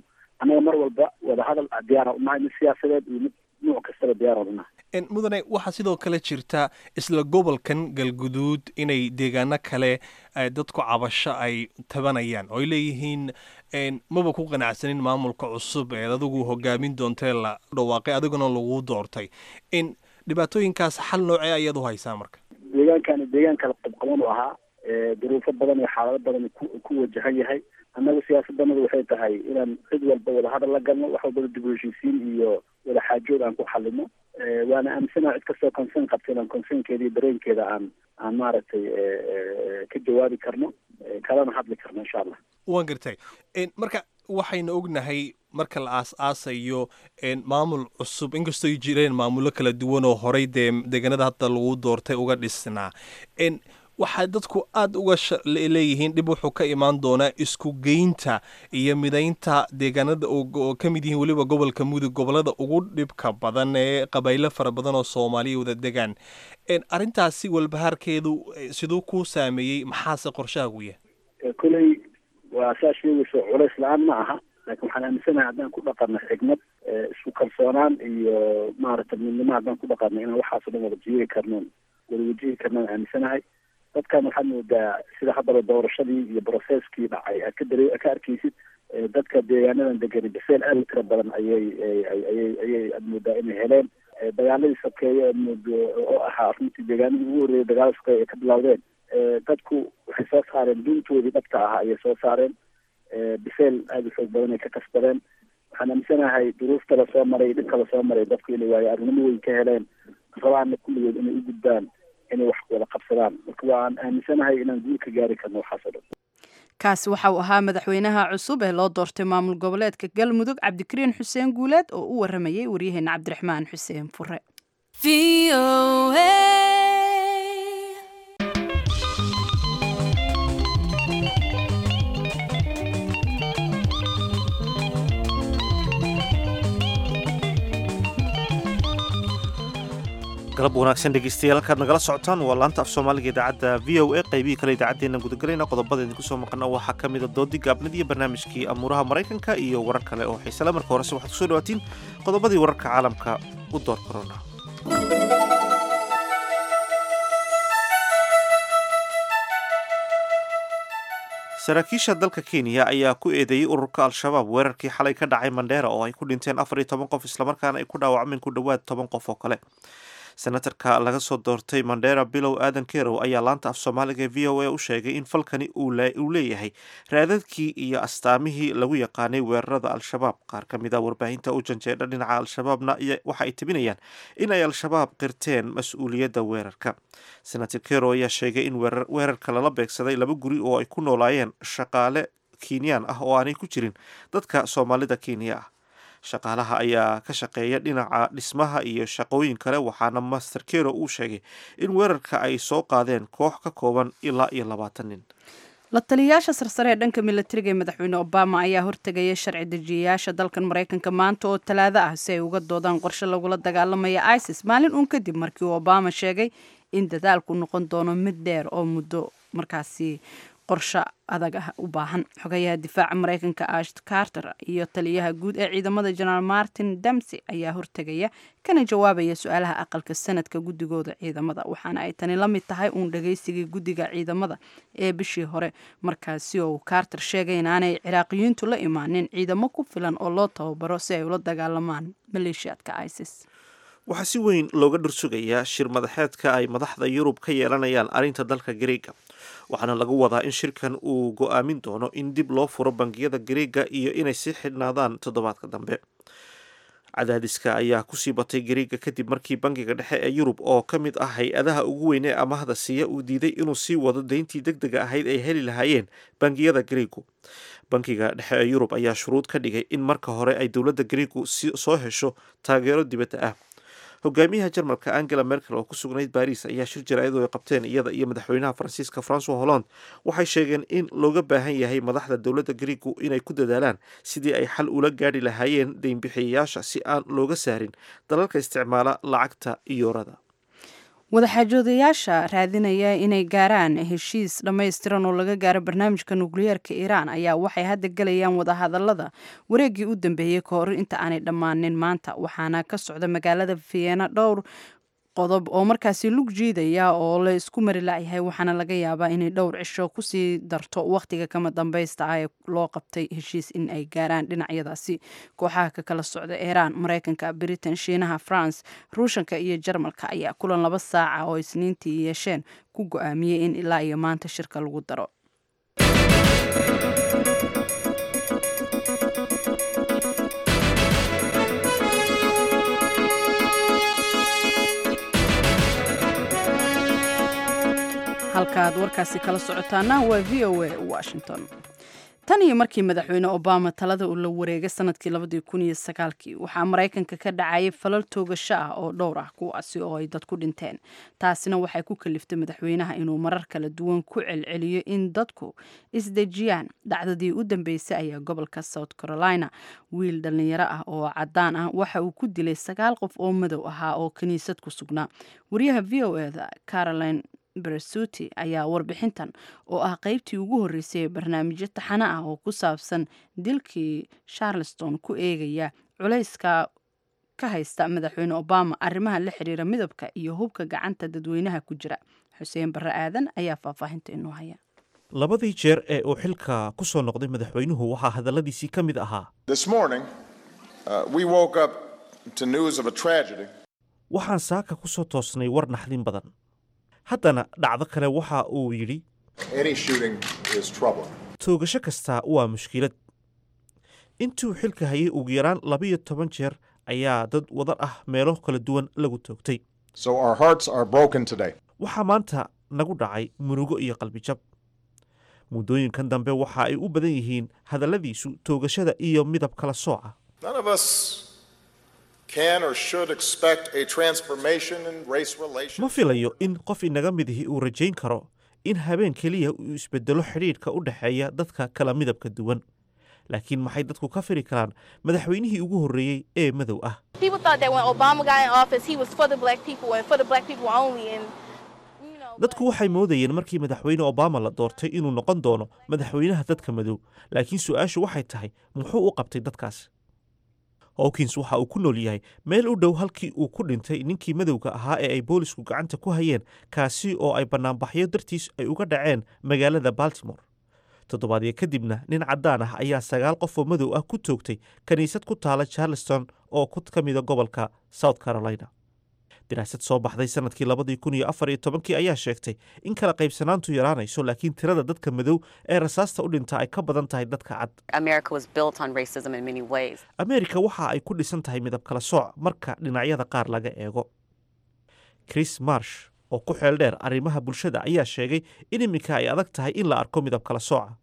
annaga mar walba wadahadal diyaara unahay mid siyaasadeed iyo mid nuuc kastaba diyaara unahay En, mudane waxaa sidoo kale jirta isla gobolkan galguduud inay deegaano kale eh, dadku cabasho ay tabanayaan oo ay leeyihiin en, maba ku qanacsanin maamulka cusub ee adigu hogaamin doontee la dhawaaqay adiguna lagu doortay in dhibaatooyinkaas xal noocee ayaad u haysaa marka deegaankani deegaan kala qabqaban u ahaa ee duruufo badan iyo xaalado badan ku ku wajahan yahay annaga siyaasaddanadu waxay tahay inaan cid walba wadahadal la galno wax walbaba dib u heshiisiin iyo wada xaajood aan ku xalino Eh, waana aaminsanaha cid kastoo concern qabta inaan concernkeeda iyo dareenkeeda aan aan maaragtay eh, eh, ka jawaabi karno eh, kalana hadli karno insha allah waan gartay En, marka waxaynu ognahay marka la aas-aasayo en, maamul cusub inkastoo ay jireen maamullo kala duwan oo horay dee deegaanada hadda lagu doortay uga dhisnaa En, waxaa dadku aada uga sha- le- leeyihiin dhib wuxuu ka imaan doonaa isku geynta iyo midaynta deegaanada oo oo ka mid yihiin weliba gobolka mudug gobolada ugu dhibka badan ee qabailo fara badan oo soomaaliya wada degaan En, arrintaasi walbahaarkeedu eh, siduu kuu saameeyey maxaase qorshahaagu yahay Eh, koley waa saa sheegayso culays la-aan ma aha laakiin waxaan aaminsanahay haddaan ku dhaqanno xigmad eh, isku kalsoonaan iyo maaragtay midnimo haddaan ku dhaqanno inaan waxaas o dhan wada jiiri karnoon wada wajihi karnoon aaminsanahay dadkan waxaad moodaa sida haddaba doorashadii iyo brocesskii dhacay aad ka dare ka arkaysid eh, dadka deegaanadan degani baseel aad u tira badan ayay ay- ay- ayay ayay aad moodaa inay heleen Eh, dagaaladii sokeeye aad moodo oo ahaa runtii deegaanadii ugu horreeyay dagaalada sokeeye ay ka bilowdeen Eh, dadku waxay soo saareen duntoodii dhabta ahaa ayay soo saareen Eh, biseel aada u xoog badan ay ka kasbadeen waxaan aaminsanahay duruufta la soo maray dhibka la soo maray dadku inay waayo arnimo weyn ka heleen rabaana kulligood inay u gudbaan inay wax wada qabsadaan marka waan aaminsanahay inaan guul ka gaari karno waxaas oo dhan kaasi waxa uu ahaa madaxweynaha cusub ee loo doortay maamul goboleedka galmudug cabdikariin xuseen guuleed oo u waramayay waryaheena cabdiraxmaan xuseen fure galab wanaagsan dhegeystayaal halkaad nagala socotaan waa laanta af soomaaliga idaacadda v o a qaybihii kale idaacaddeenna gudagelayna qodobada idinku soo maqana waxaa ka mid a doodii gaabnid iyo barnaamijkii amuuraha maraykanka iyo warar kale oo xiisale marka horese waxaad kusoo dhawaatiin qodobadii wararka caalamka u door korona saraakiisha dalka kenya ayaa ku eedeeyey ururka al-shabaab weerarkii xalay ka dhacay mandheera oo ay ku dhinteen afar iyo toban qof islamarkaana ay ku dhaawacmeen ku dhowaad toban qof oo kale senatarka laga soo doortay mandheera bilow aadan kerow ayaa laanta af soomaaliga v o a u sheegay in falkani uu leeyahay raadadkii iyo astaamihii lagu yaqaanay weerarada al-shabaab qaar ka mid a warbaahinta u janjeedha dhinaca al-shabaabna waxa ay tibinayaan in ay al-shabaab qirteen mas-uuliyadda weerarka senator kerow ayaa sheegay in weerarka lala beegsaday laba guri oo ay ku noolaayeen shaqaale kenyaan ah oo aanay ku jirin dadka soomaalida kenya ah shaqaalaha ayaa ka shaqeeya dhinaca dhismaha iyo shaqooyin kale waxaana master kero uu sheegay in weerarka ay soo qaadeen koox ka kooban ilaa iyo labaatan nin la taliyayaasha sarsare ee dhanka milatariga ee madaxweyne obama ayaa hortegaya sharci dejiyayaasha dalkan maraykanka maanta oo talaado ah si ay uga doodaan qorshe lagula dagaalamaya isis maalin uun kadib markii uu obama sheegay in dadaalku noqon doono mid dheer oo muddo markaasi qorshe adag ah u baahan xogayaha difaaca maraykanka ash carter iyo taliyaha guud ee ciidamada jenaraal martin damsey ayaa hortegaya kana jawaabaya su-aalaha aqalka sanadka guddigooda ciidamada waxaana ay tani la mid tahay uun dhagaysigii guddiga ciidamada ee bishii hore markaasi oo carter sheegay inaanay ciraaqiyiintu la imaanin ciidamo ku filan oo loo tababaro si ay ula dagaalamaan maleeshiyaadka isis waxaa si weyn looga dhursugayaa shir madaxeedka ay madaxda yurub ka yeelanayaan arrinta dalka gareega waxaana lagu wadaa in shirkan uu go-aamin doono in dib loo furo bangiyada gareega iyo inay sii xidhnaadaan toddobaadka dambe cadaadiska ayaa kusii batay gareega kadib markii bangiga dhexe ee yurub oo ka mid ah hay-adaha ugu weyn ee amahda siiya uu diiday inuu sii wado deyntii deg dega ahayd ay heli lahaayeen bangiyada gareegu bankiga dhexe ee yurub ayaa shuruud ka dhigay in marka hore ay dowladda gareegu soo hesho taageero dibadda ah hogaamiyaha jarmalka angela merkel oo ku sugnayd baris ayaa shir jaraa'id oo ay qabteen iyada iyo madaxweynaha faransiiska francois holland waxay sheegeen in looga baahan yahay madaxda dowladda griigu inay ku dadaalaan sidii ay xal ula gaadhi lahaayeen deynbixiyayaasha si aan looga saarin dalalka isticmaala lacagta iyoorada wadaxaajoodayaasha raadinaya inay gaaraan heshiis dhammaystiran oo laga gaaro barnaamijka nukliyeerka iiraan ayaa waxay hadda gelayaan wadahadalada wareegii u dambeeyey ka hor inta aanay dhammaanin maanta waxaana ka socda magaalada vienna dhowr qodob oo markaasi lug jiidaya oo la isku mari lacyahay waxaana laga yaabaa inay dhowr cisho kusii darto wakhtiga kama dambaysta ah ee loo qabtay heshiis in ay gaaraan dhinacyadaasi kooxaha ka kala socda iiraan mareykanka britain shiinaha france ruushanka iyo jarmalka ayaa kulan laba saaca oo isniintii yeesheen ku go-aamiyey in ilaa iyo maanta shirka lagu daro halkaaad warkaasi kala socotaana waa v o a washington tan iyo markii madaxweyne obama talada uu la wareegay sanadkii labadii kun iyo sagaalkii waxaa maraykanka ka dhacayay falal toogasho ah oo dhowr ah kuwaasi oo ay dad ku dhinteen taasina waxay ku kaliftay madaxweynaha inuu marar kala duwan ku celceliyo in dadku isdejiyaan dhacdadii u dambeysay ayaa gobolka south carolina wiil dhallinyaro ah oo cadaan ah waxa uu ku dilay sagaal qof oo madow ahaa oo kiniisad ku sugnaa wariyaha v o eda caroline bersuti ayaa warbixintan oo ah qeybtii ugu horreysay ee barnaamijyo taxano ah oo ku saabsan dilkii charleston ku eegaya culayska ka haysta madaxweyne obama arrimaha la xiriira midabka iyo hubka gacanta dadweynaha ku jira xuseen barre aadan ayaa faahfaahinta inoo haya labadii jeer ee uu xilka ku soo noqday madaxweynuhu waxaa hadalladiisii ka mid ahaa waxaan saaka ku soo toosnay war naxdin badan haddana dhacdo kale waxa uu yidhi toogasho kastaa waa mushkilad intuu xilka hayay ugu yaraan labiyo toban jeer ayaa dad wadar ah meelo kala duwan lagu toogtay waxaa maanta nagu dhacay murugo iyo qalbijab muddooyinkan dambe waxa ay u badan yihiin hadalladiisu toogashada iyo midab kala sooca ma filayo in qof inaga midihi uu rajayn karo in habeen keliya uu isbedelo xidhiidhka u dhexeeya dadka kala midabka duwan laakiin maxay dadku ka firi karaan madaxweynihii ugu horreeyey ee madow ah dadku waxay moodayeen markii madaxweyne obama la doortay inuu noqon doono madaxweynaha dadka madow laakiin su-aashu waxay tahay muxuu u qabtay dadkaas hawkins waxa uu ku nool yahay meel u dhow halkii uu ku dhintay ninkii madowga ahaa ee ay boolisku gacanta ku hayeen kaasi oo ay bannaanbaxyo dartiis ay uga dhaceen magaalada baltimore toddobaadyo kadibna nin caddaan ah ayaa sagaal qof oo madow ah ku toogtay kiniisad ku taala charleston oo ka mida gobolka south carolina daraasad soo baxday sanadkii labadii kun iyo afar iyo tobankii ayaa sheegtay in kala qaybsanaantu yaraanayso laakiin tirada dadka madow ee rasaasta u dhinta ay ka badan tahay dadka cad ameerika waxa ay ku dhisan tahay midab kala sooc marka dhinacyada qaar laga eego chris marsh oo ku xeel dheer arrimaha bulshada ayaa sheegay in iminka ay adag tahay in la arko midab kala sooca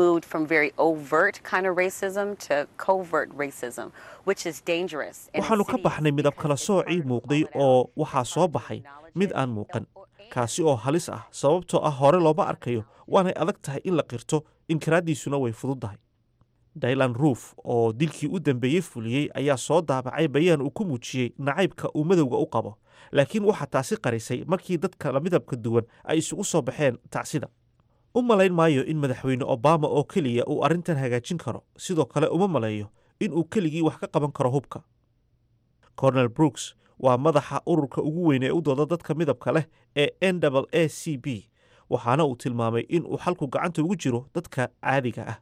waxaannu ka baxnay midab kala soocii muuqday oo waxaa soo baxay mid aan muuqan kaasi oo halis ah sababtoo ah hore looma arkayo waanay adag tahay in la qirto inkiraaddiisuna way fududdahay dailan ruuf oo dilkii u dambeeyey fuliyey ayaa soo daabacay bayaan uu ku muujiyey nacaybka uu madowga u qabo laakiin waxaa taasi qarisay markii dadka midabka duwan ay isugu soo baxeen tacsida u malayn maayo in madaxweyne obama oo keliya uu arrintan hagaajin karo sidoo kale uma maleeyo in uu keligii wax ka qaban karo hubka cornel brooks waa madaxa ururka ugu weyn ee u dooda dadka midabka leh ee n a c b waxaana uu tilmaamay in uu xalku gacanta ugu jiro dadka caadiga ah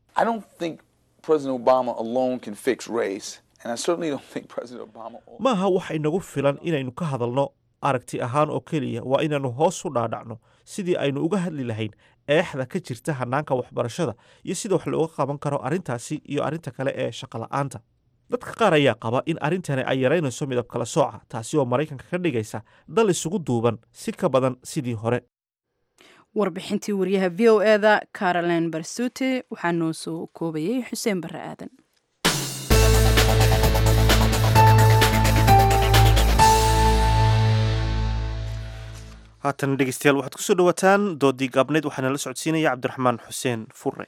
maaha wax inagu filan inaynu ka hadalno aragti ahaan oo keliya waa inaannu hoos u dhaadhacno sidii aynu uga hadli lahayn eexda ka jirta hanaanka waxbarashada iyo sida wax looga qaban karo arrintaasi iyo arrinta kale ee shaqola'aanta dadka qaar ayaa qaba in arrintani ay yaraynayso midab kala sooca taasi oo maraykanka ka dhigaysa dal isugu duuban si ka badan sidii hore warbixintii wariyaha v o eda caroline barsute waxaa noo soo koobayay xuseen barre aadan haatan dhegeystayaal waxaad kusoo dhawaataan doodii gaabneyd waxaana la socodsiinaya cabdiraxmaan xuseen fure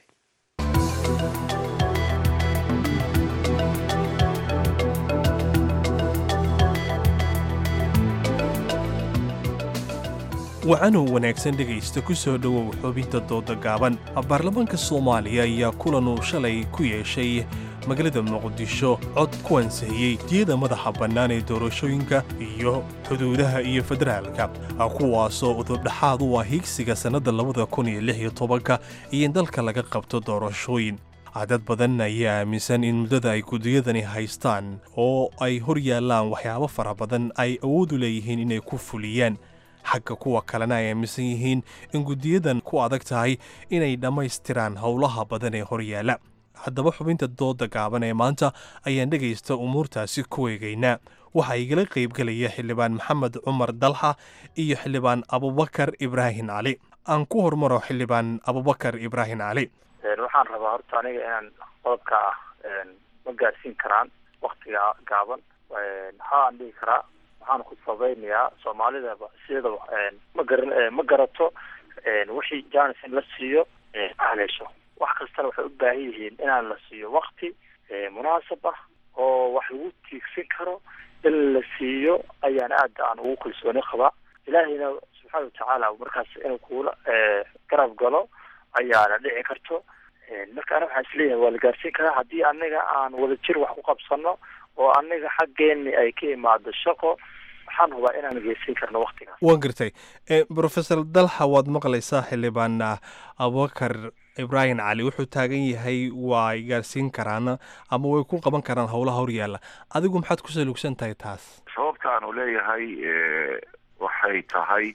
wacanoo wanaagsan dhegaysta ku soo dhowow xubinta dooda gaaban baarlamaanka soomaaliya ayaa kulanuu shalay ku yeeshay magaalada muqdisho cod ku ansixiyey diyada madaxa bannaan ee doorashooyinka iyo xuduudaha iyo federaalka kuwaasoo udurdhaxaad u ah hiigsiga sannadda labada kun iyo lix iyo tobanka iyo in dalka laga qabto doorashooyin dad badan ayaa aaminsan in muddada ay gudiyadani haystaan oo ay hor yaallaan waxyaabo fara badan ay awoodu leeyihiin inay ku fuliyaan xagga kuwa kalena ay aaminsan yihiin in gudiyadan ku adag tahay inay dhammaystiraan howlaha badan ee hor yaalla haddaba xubinta dooda gaaban ee maanta ayaan dhegaysta umuurtaasi ku eegaynaa waxaa igala qaybgelaya xildhibaan maxamed cumar dalxa iyo xildhibaan abubakar ibraahim cali aan ku hormaro xildhibaan abubakar ibraahim cali waxaan rabaa horta aniga inaan qodobka ma gaarsiin karaan waktiga gaaban maxaa aan dhihi karaa waxaan ku sabaynayaa soomaalidaba sidaba ma garan ma garato wixii janis in la siiyo haleesho wax kastana waxay u baahan yihiin inaan la siiyo wakti munaasab ah oo wax lagu tiigsan karo in la siiyo ayaan aad aan ugu kalsooni qabaa ilaahayna subxaana watacaala markaas inuu kuula garab galo ayaana dhici karto marka ana waxaan isleeyahay waa la gaarsiin karaa haddii anaga aan wadajir wax ku qabsano oo anaga xaggeeni ay ka imaado shaqo waxaan hubaa inaan geysan karno waktigaas waan gartay professor dalxa waad maqlaysaa xildhibaan abubakar ibraahim cali wuxuu taagan yahay waa ay gaarsiin karaan ama way ku qaban karaan howlaha horyaalla adigu maxaad ku salugsan tahay taas sababta aanu leeyahay waxay tahay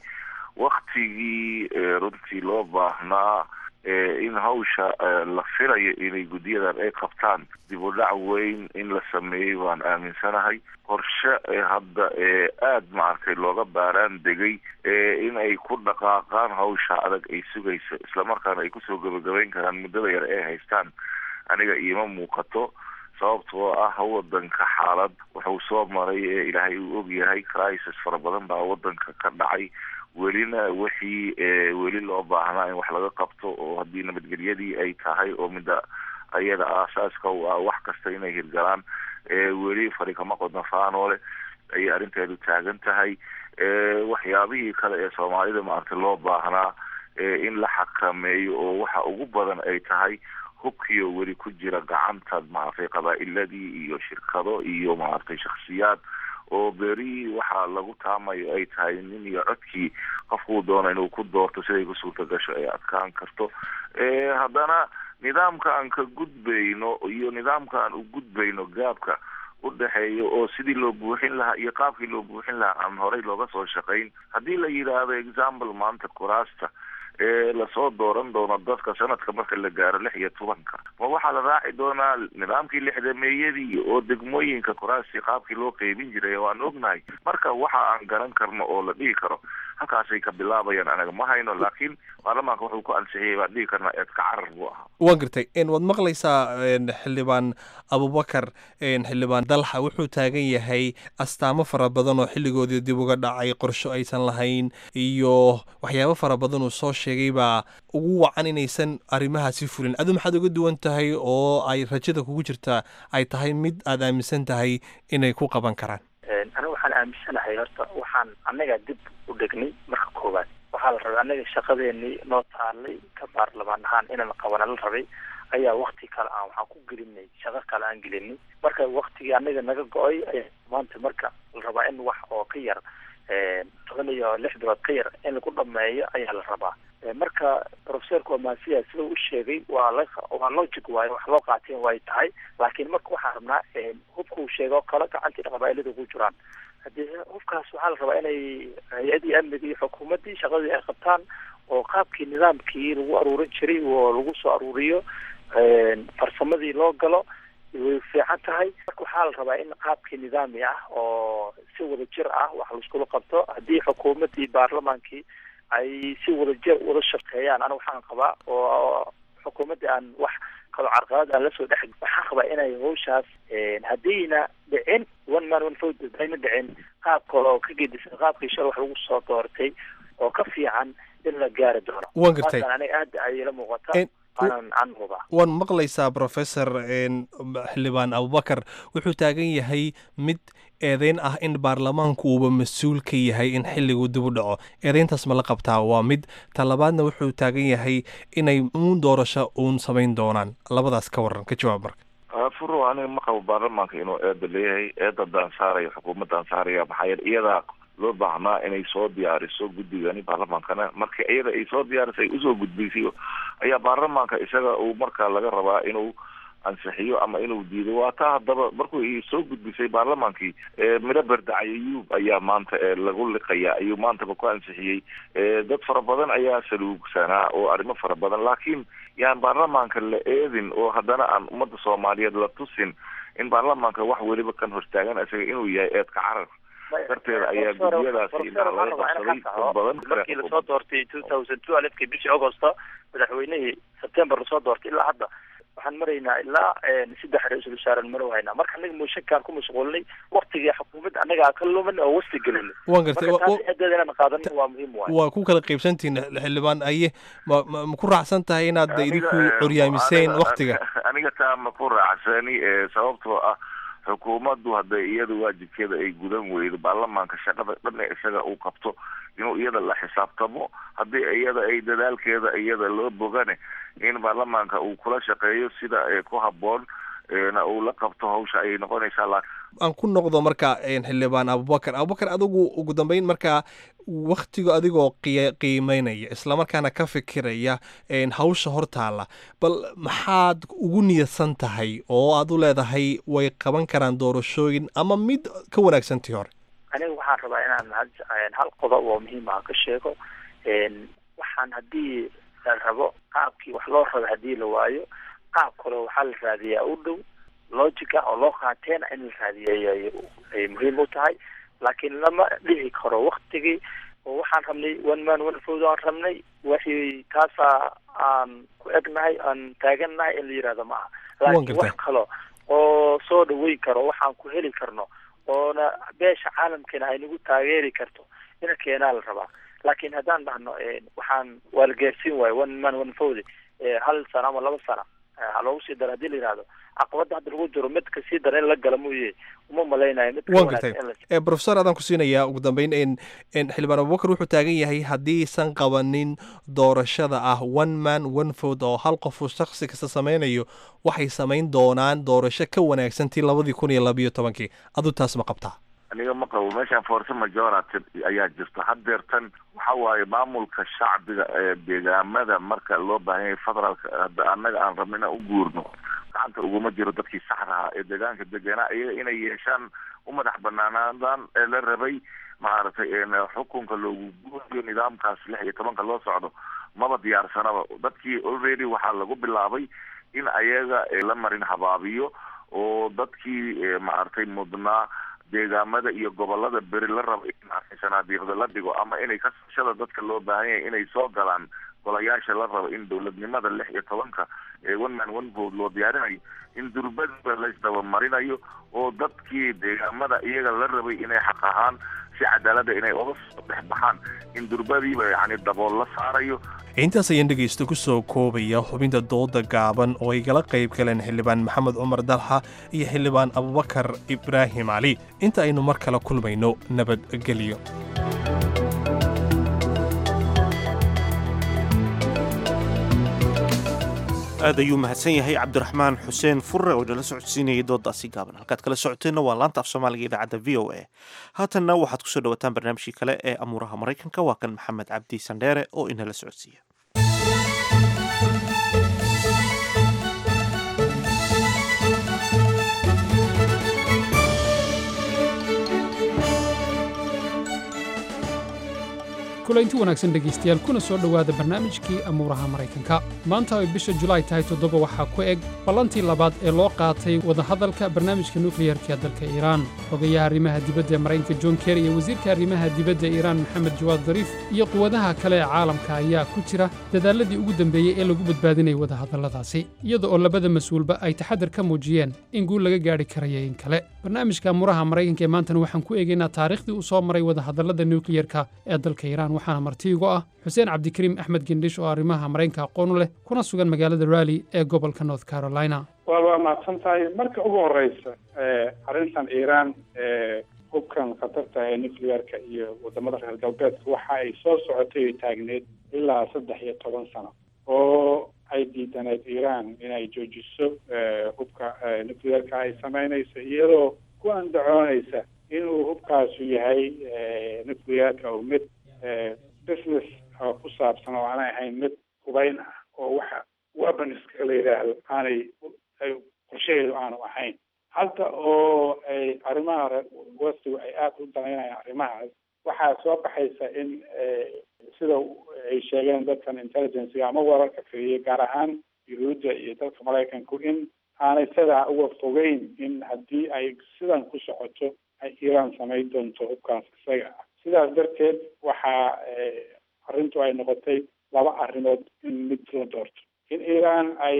waktigii runtii loo baahnaa in hawsha la filayo inay guddiyadan ay qabtaan dib u dhac weyn in la sameeyey baan aaminsanahay qorshe hadda aad maaragtay looga baaraan degay in ay ku dhaqaaqaan hawsha adag ay sugayso islamarkaana ay kusoo gebagabayn karaan muddada yar ay haystaan aniga iima muuqato sababtoo ah wadanka xaalad wuxuu soo maray ee ilaahay uu ogyahay crisis fara badan baa wadanka ka dhacay welina wixii weli loo baahnaa in wax laga qabto oo haddii nabadgelyadii ay tahay oo midda ayada aasaaska u ah wax kasta inay hirgalaan weli fari kama qodna faanoole ayay arrinteedu taagan tahay waxyaabihii kale ee soomaalida maaragtay loo baahnaa in la xakameeyo oo waxa ugu badan ay tahay hubkiyo weli ku jira gacanta maaragtay qabaa'iladii iyo shirkado iyo maaragtay shaksiyaad oo beri waxaa lagu taamayo ay tahay nin iyo codkii qofkuu doono inuu ku doorto siday ku suurta gasho ay adkaan karto haddana nidaamka aan ka gudbayno iyo nidaamka aan u gudbayno gaabka u dhexeeya oo sidii loo buuxin lahaa iyo qaabkii loo buuxin lahaa aan horey looga soo shaqayn haddii la yidhaahdo example maanta kuraasta ee lasoo dooran doono dadka sanadka marka la gaaro lix iyo tobanka ma waxaa la raaci doonaa nidaamkii lixdameeyadii oo degmooyinka kuraasi qaabkii loo qeybin jiray waan ognahay marka waxa aan garan karno oo la dhihi karo halkaasay ka bilaabayaan anaga ma hayno laakiin baarlamaanka wuxuu ku ansixiyay baan dhihi karnaa eedka carar buu ahaa waan gartay waad maqlaysaa xildhibaan abubakar xildhibaan dalxa wuxuu taagan yahay astaamo fara badan oo xilligoodii dib uga dhacay qorsho aysan lahayn iyo waxyaabo fara badan uu soo sheegay baa ugu wacan inaysan arrimahaasi fulin adu maxaad uga duwan tahay oo ay rajada kugu jirtaa ay tahay mid aad aaminsan tahay inay ku qaban karaan aniga waxaan aaminsanahay horta waxaan annaga dib u dhegnay marka koowaad waxaa la rabay annaga shaqadeenii noo taalay ka baarlamaan ahaan inaan qabana la rabay ayaa wakti kale aan waxaan ku gelinay shaqo kale aan gelinay marka waktigii annaga naga go-ay ayaa maanta marka la rabaa in wax oo ka yar toban iyo lix bilood ka yar in lagu dhameeyo ayaa la rabaa marka professorka omasiya sida u sheegay waa la waa logic waaye wax loo qaateen way tahay laakiin marka waxaan rabnaa hubka uu sheegay oo kale gacantii qabaa'ilada ku jiraan haddii hubkaas waxaa la rabaa inay hay-adii amniga iyo xukuumaddii shaqadii ay qabtaan oo qaabkii nidaamkii lagu aruurin jiray oo lagu soo aruuriyo farsamadii loo galo way fiican tahay marka waxaa la rabaa in qaabkii nidaami ah oo si wada jir ah wax laiskula qabto haddii xukuumaddii baarlamaankii ay si wada jir wada shaqeeyaan ana waxaan qabaa oo xukuumaddii aan wax kalo carqalad aan lasoo dhex waxaan qabaa inay hawshaas haddayna dhicin one man one vote hadayna dhicin qaab kale oo ka gedisan qaabkii shal wax lagu soo doortay oo ka fiican in la gaari doono waan gartay aniga aad ayay la muuqataa waanan aan hubaa waan maqlaysaa professor xildhibaan abubakar wuxuu taagan yahay mid eedeyn ah in baarlamaanku uuba mas-uul ka yahay in xilligu dib u dhaco eedeyntaas ma la qabtaa waa mid talabaadna wuxuu taagan yahay inay uun doorasho uun samayn doonaan labadaas ka waran ka jawaab marka furo aniga ma qabo baarlamaanka inuu eeda leeyahay eeda daansaaraya xukuumaddan saaraya maxaa yeele iyadaa loo baahnaa inay soo diyaariso guddigani baarlamaankana marka iyada ay soo diyaarisay usoo gudbaysay ayaa baarlamaanka isaga uu markaa laga rabaa inuu ansixiyo ama inuu diido waa taa haddaba markuu i soo gudbisay baarlamaankii midho berdacay ayuub ayaa maanta lagu liqaya ayuu maantaba ku ansixiyey dad fara badan ayaa saluugsanaa oo arrimo fara badan laakiin yaan baarlamaanka la eedin oo haddana aan ummadda soomaaliyeed la tusin in baarlamaanka wax weliba kan hortaagan isaga inuu yahay eedka carar darteeda ayaa gudiyadaasi indhaha laga qabsaday dad badan markii lasoo doortay two thousand two alifkii bishii augusta madaxweynihii september lasoo doortay ilaa hadda waxaan maraynaa ilaa saddex ra-iisul wasaaren maro haynaa marka anaga mooshinkaan ku mashquulnay waktigii xukuumadda anagaa ka lumin oo wasti gelin waan gartay marka taas eedeeda inaan qaadanin waa muhiim waay waa ku kala qaybsantihin xildhibaan aye ma ma ma ku raacsan tahay inaad idinku curyaamiseen waktiga aniga taa ma ku raacsani sababtoo ah xukuumaddu hadday iyada waajibkeeda ay gudan weydo baarlamaanka shaqada dhan isaga uu qabto inuu iyada la xisaabtamo haddii iyada ay dadaalkeeda iyada loo bogane in baarlamaanka uu kula shaqeeyo sida ku habboon na uu la qabto hawsha ayay noqonaysaa laakiin aan ku noqdo marka xildhibaan abubakar abubakar adigu ugu dambeyn markaa waktiga adigoo qiy qiimeynaya islamarkaana ka fikiraya hawsha hortaala bal maxaad ugu niyadsan tahay oo aad u leedahay way qaban karaan doorashooyin ama mid ka wanaagsantii hore aniga waxaan rabaa inaan hal qodob oo muhiim ah ka sheego waxaan haddii la rabo qaabkii wax loo rabo haddii la waayo qaab kale waxaa la raadiyaa u dhow logic ah oo loo qaateena in la raadiyay ay muhiim u tahay laakiin lama dhihi karo waktigii oo waxaan rabnay one man one food aan rabnay wixii taasaa aan ku egnahay aan taagannahay in la yihahdo ma aha laakiin wax kalo oo soo dhaweyn karo waxaan ku heli karno oona beesha caalamkeena ay nagu taageeri karto ina keenaa la rabaa laakiin haddaan dhahno waxaan waa la gaarsiin waayo one man one food hal sano ama laba sano ha loogu sii daro hadii la yihahdo caqabada hadda lagu jiro mid kasii dara in la gala mooye uma malaynayo mid waan gartay professor adaan ku siinayaa ugu dambeyn n xildhibaan abubakar wuxuu taagan yahay haddiisan qabanin doorashada ah one man one food oo hal qofu shaksi kasta sameynayo waxay samayn doonaan doorasho ka wanaagsan tii labadii kun iyo labayo tobankii adu taas ma qabtaa aniga ma qabo meeshaan force majority ayaa jirta haddeertan waxa waaye maamulka shacbiga ee deegaamada marka loo baahan yahay federaalka hadda annaga aan rabno inaan u guurno gacanta uguma jiro dadkii saxda ahaa ee deegaanka deganaa iyaga inay yeeshaan u madax banaanaadaan ee la rabay maaragtay xukunka loogu guurayo nidaamkaas lix iyo tobanka loo socdo maba diyaarsanaba dadkii already waxaa lagu bilaabay in ayaga la marin habaabiyo oo dadkii maaragtay mudnaa deegaamada iyo gobolada beri la rabo in sanaadiiqda la dhigo ama inay kasashada dadka loo baahan yahay inay soo galaan golayaasha la rabo in dowladnimada lix iyo tobanka ee one man one vote loo diyaarinayo in durbadiba laysdabamarinayo oo dadkii deegaamada iyaga la rabay inay xaq ahaan si cadaalada inay oga soo dhex baxaan in durbadiiba yacni dabool la saarayo intaas ayaan dhegaysta ku soo koobaya xubinta dooda gaaban oo ay gala qayb galeen xildhibaan maxamed cumar dalxa iyo xildhibaan abubakar ibraahim cali inta aynu mar kale kulmayno nabadgelyo aad ayuu mahadsan yahay cabdiraxmaan xuseen furre oo inala socodsiinayay doodaasi gaaban halkaad kala socoteenna waa laanta af soomaaliga idaacadda v o a haatanna waxaad kusoo dhawataan barnaamijkii kale ee amuuraha maraykanka waa kan maxamed cabdi sandheere oo inala socodsiiya kulaynti wanaagsan dhegaystayaal kuna soo dhowaada barnaamijkii amuuraha maraykanka maanta ay bisha julaay tahay toddoba waxaa ku eg ballantii labaad ee loo qaatay wadahadalka barnaamijka nukliyarka dalka iiraan xogayaha arrimaha dibadda ee maraykanka john kerry iyo wasiirka arrimaha dibadda ee iiraan maxamed jawaad dariif iyo quwadaha kale ee caalamka ayaa ku jira dadaalladii ugu dambeeyey ee lagu badbaadinayay wadahadalladaasi iyada oo labada mas-uulba ay taxadar ka muujiyeen in guul laga gaadhi karaya in kale barnaamijka muraha maraykanka ee maantana waxaan ku eegaynaa taariikhdii uu soo maray wadahadallada nukliyerka ee dalka iiraan waxaana martiigo ah xuseen cabdikariim axmed gendhish oo arrimaha maraykanka aqoon u leh kuna sugan magaalada raalli ee gobolka north carolina waa waa mahadsan tahay marka ugu horeysa arrintan iiraan hubkan khatarta ee nuclearka iyo wadamada reer galbeedka waxa ay soo socotay oo taagneed ilaa saddex iyo toban sano oo ay diidaneed iiraan inay joojiso hubka nuclearka ay sameynayso iyadoo ku andacoonaysa inuu hubkaasu yahay nuclearka oo mid business oo ku saabsan oo aanay ahayn mid hubeyn ah oo waxa weaponska la yidhaahdo aanay qorshaheedu aanu ahayn hadda oo ay arrimaha westigu ay aada u danaynayaan arrimahaas waxaa soo baxaysa in sida ay sheegeen dadkan intelligencega ama wararka keliya gaar ahaan yuhuudda iyo dalka maraykanku in aanay sidaa uga fogeyn in haddii ay sidan ku socoto ay iiraan samayn doonto hubkaas isaga ah sidaas darteed waxaa arrintu ay noqotay laba arrimood in mid la doorto in iiraan ay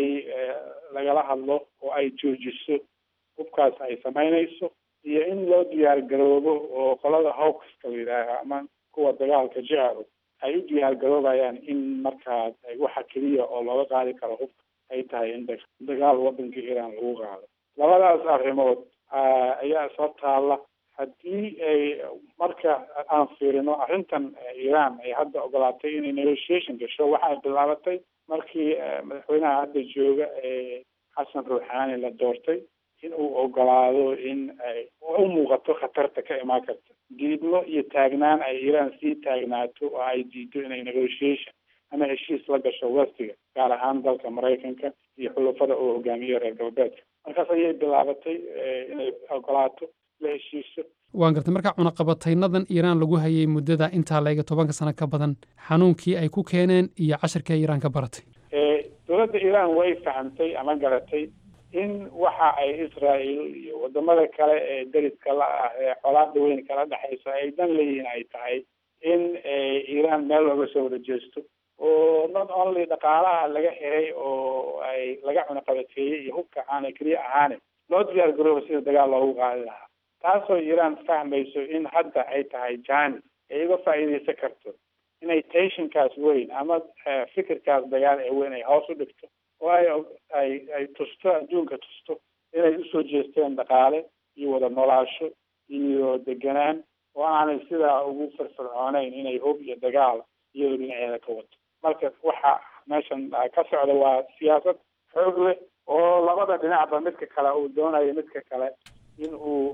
lagala hadlo oo ay joojiso hubkaas ay samaynayso iyo in loo diyaar garoobo oo qolada hawkska la yidhaaha ama kuwa dagaalka jecelo ay u diyaar garoobayaan in markaas waxa keliya oo looga qaadi karo hubka ay tahay in dagaal wadanka iiraan lagu qaado labadaas arrimood ayaa soo taalla haddii ay marka aan fiirino arrintan iiraan ay hadda ogolaatay inay negotiation gasho waxay bilaabatay markii madaxweynaha hadda jooga ee xasan ruuxaani la doortay in uu ogolaado in ay u muuqato khatarta ka imaan karta diidmo iyo taagnaan ay iiraan sii taagnaato oo ay diido inay negotiation ama heshiis la gasho westiga gaar ahaan dalka maraykanka iyo xulafada uu hogaamiyo reer galbeedka markaas ayay bilaabatay inay ogolaato la heshiiso waan gartay markaa cunaqabataynadan iiraan lagu hayay muddada intaa laega tobanka sano ka badan xanuunkii ay ku keeneen iyo casharkii ay iiraan ka baratay dowladda iiraan way fahamtay ama garatay in waxa ay israel iyo wadamada kale ee deriska la ah ee xolaada weyn kala dhexaysa ay dan leeyihiin ay tahay in iiraan meel looga soo wada jeesto oo not only dhaqaalaha laga xiray oo ay laga cunaqabateeyey iyo hubka aanay keliya ahaane loo diyaar garooba sida dagaal loogu qaadi lahaa taasoo iiraan fahmayso in hadda ay tahay jani ay uga faa'iidaysan karto inay tensionkaas weyn ama fikirkaas dagaal ee weyn ay hoos u dhigto oo ay ay ay tusto adduunka tusto inay usoo jeesteen dhaqaale iyo wada noolaasho iyo deganaan oo aanay sidaa ugu firfircooneyn inay hub iyo dagaal iyadoo dhinaceeda ka wato marka waxa meeshan ka socda waa siyaasad xoog leh oo labada dhinacba midka kale uu doonayo midka kale in uu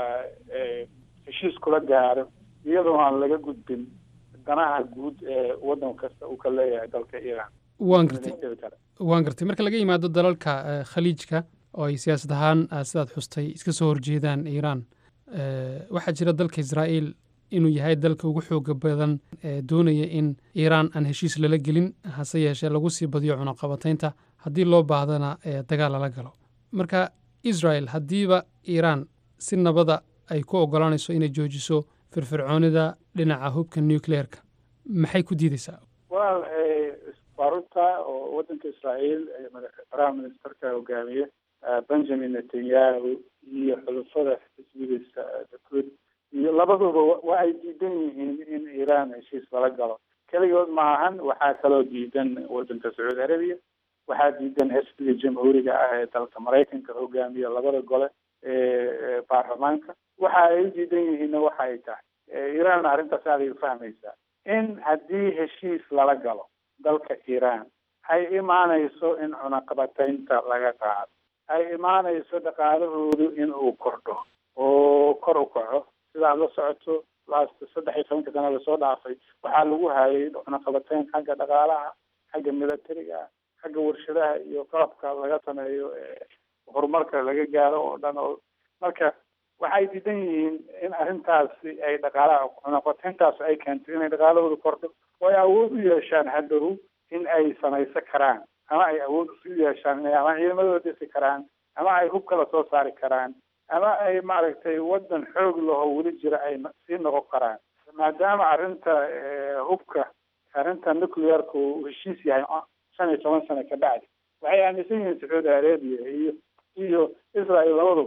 heshiis kula gaaro iyadoo aan laga gudbin danaha guud ee waddan kasta uu ka leeyahay dalka iiraan waan gartay waan gartay marka laga yimaado dalalka khaliijka oo ay siyaasad ahaan sidaad xustay iska soo horjeedaan iiraan waxaa jira dalka israa'iil inuu yahay dalka ugu xooga badan ee doonaya in iiraan aan heshiis lala gelin hase yeeshee lagu sii badiyo cunaqabataynta haddii loo baahdana dagaal lala galo marka israel haddiiba iiraan si nabada ay ku ogolaanayso inay joojiso firfircoonida dhinaca hubka nucleerka maxay ku diideysaa well waa runta oo waddanka israa'iil prime ministerka hogaamiye benjamin netanyahu iyo xulufada xisbigiisa dakud iyo labaduba waa ay diidan yihiin in iiraan heshiis lala galo keligood maahan waxaa kaloo diidan waddanka sacuudi arabiya waxaa diidan xisbiga jamhuuriga ah ee dalka maraykanka hogaamiya labada gole ee baarlamaanka waxa ay u diidan yihiinna waxa ay tahay iiraan arrintaas aaday u fahmaysaa in haddii heshiis lala galo dalka iiraan ay imaanayso in cunaqabataynta laga qaado ay imaanayso dhaqaalahoodu in uu kordho oo kor u kaco sidaad la socoto last saddex iyo tobanka sana lasoo dhaafay waxaa lagu hayay cunaqabatayn xagga dhaqaalaha xagga militariga xagga warshadaha iyo qalabka laga sameeyo horumarka laga gaaro oo dhan oo marka waxay diidan yihiin in arrintaasi ay dhaqaalaha cunaqabatayntaas ay keento inay dhaqaalahooda kordho oo ay awood u yeeshaan hadhow in ay samaysan karaan ama ay awood u yeeshaan inay ama ciidamadooda dhisi karaan ama ay hub kala soo saari karaan ama ay maaragtay waddan xoog laho weli jira ay sii noqon karaan maadaama arrinta hubka arrinta nuclearka uu heshiis yahay shan iyo toban sano ka bacdi waxay aaminsan yihiin sacuudi arabia iyo iyo israel labaduba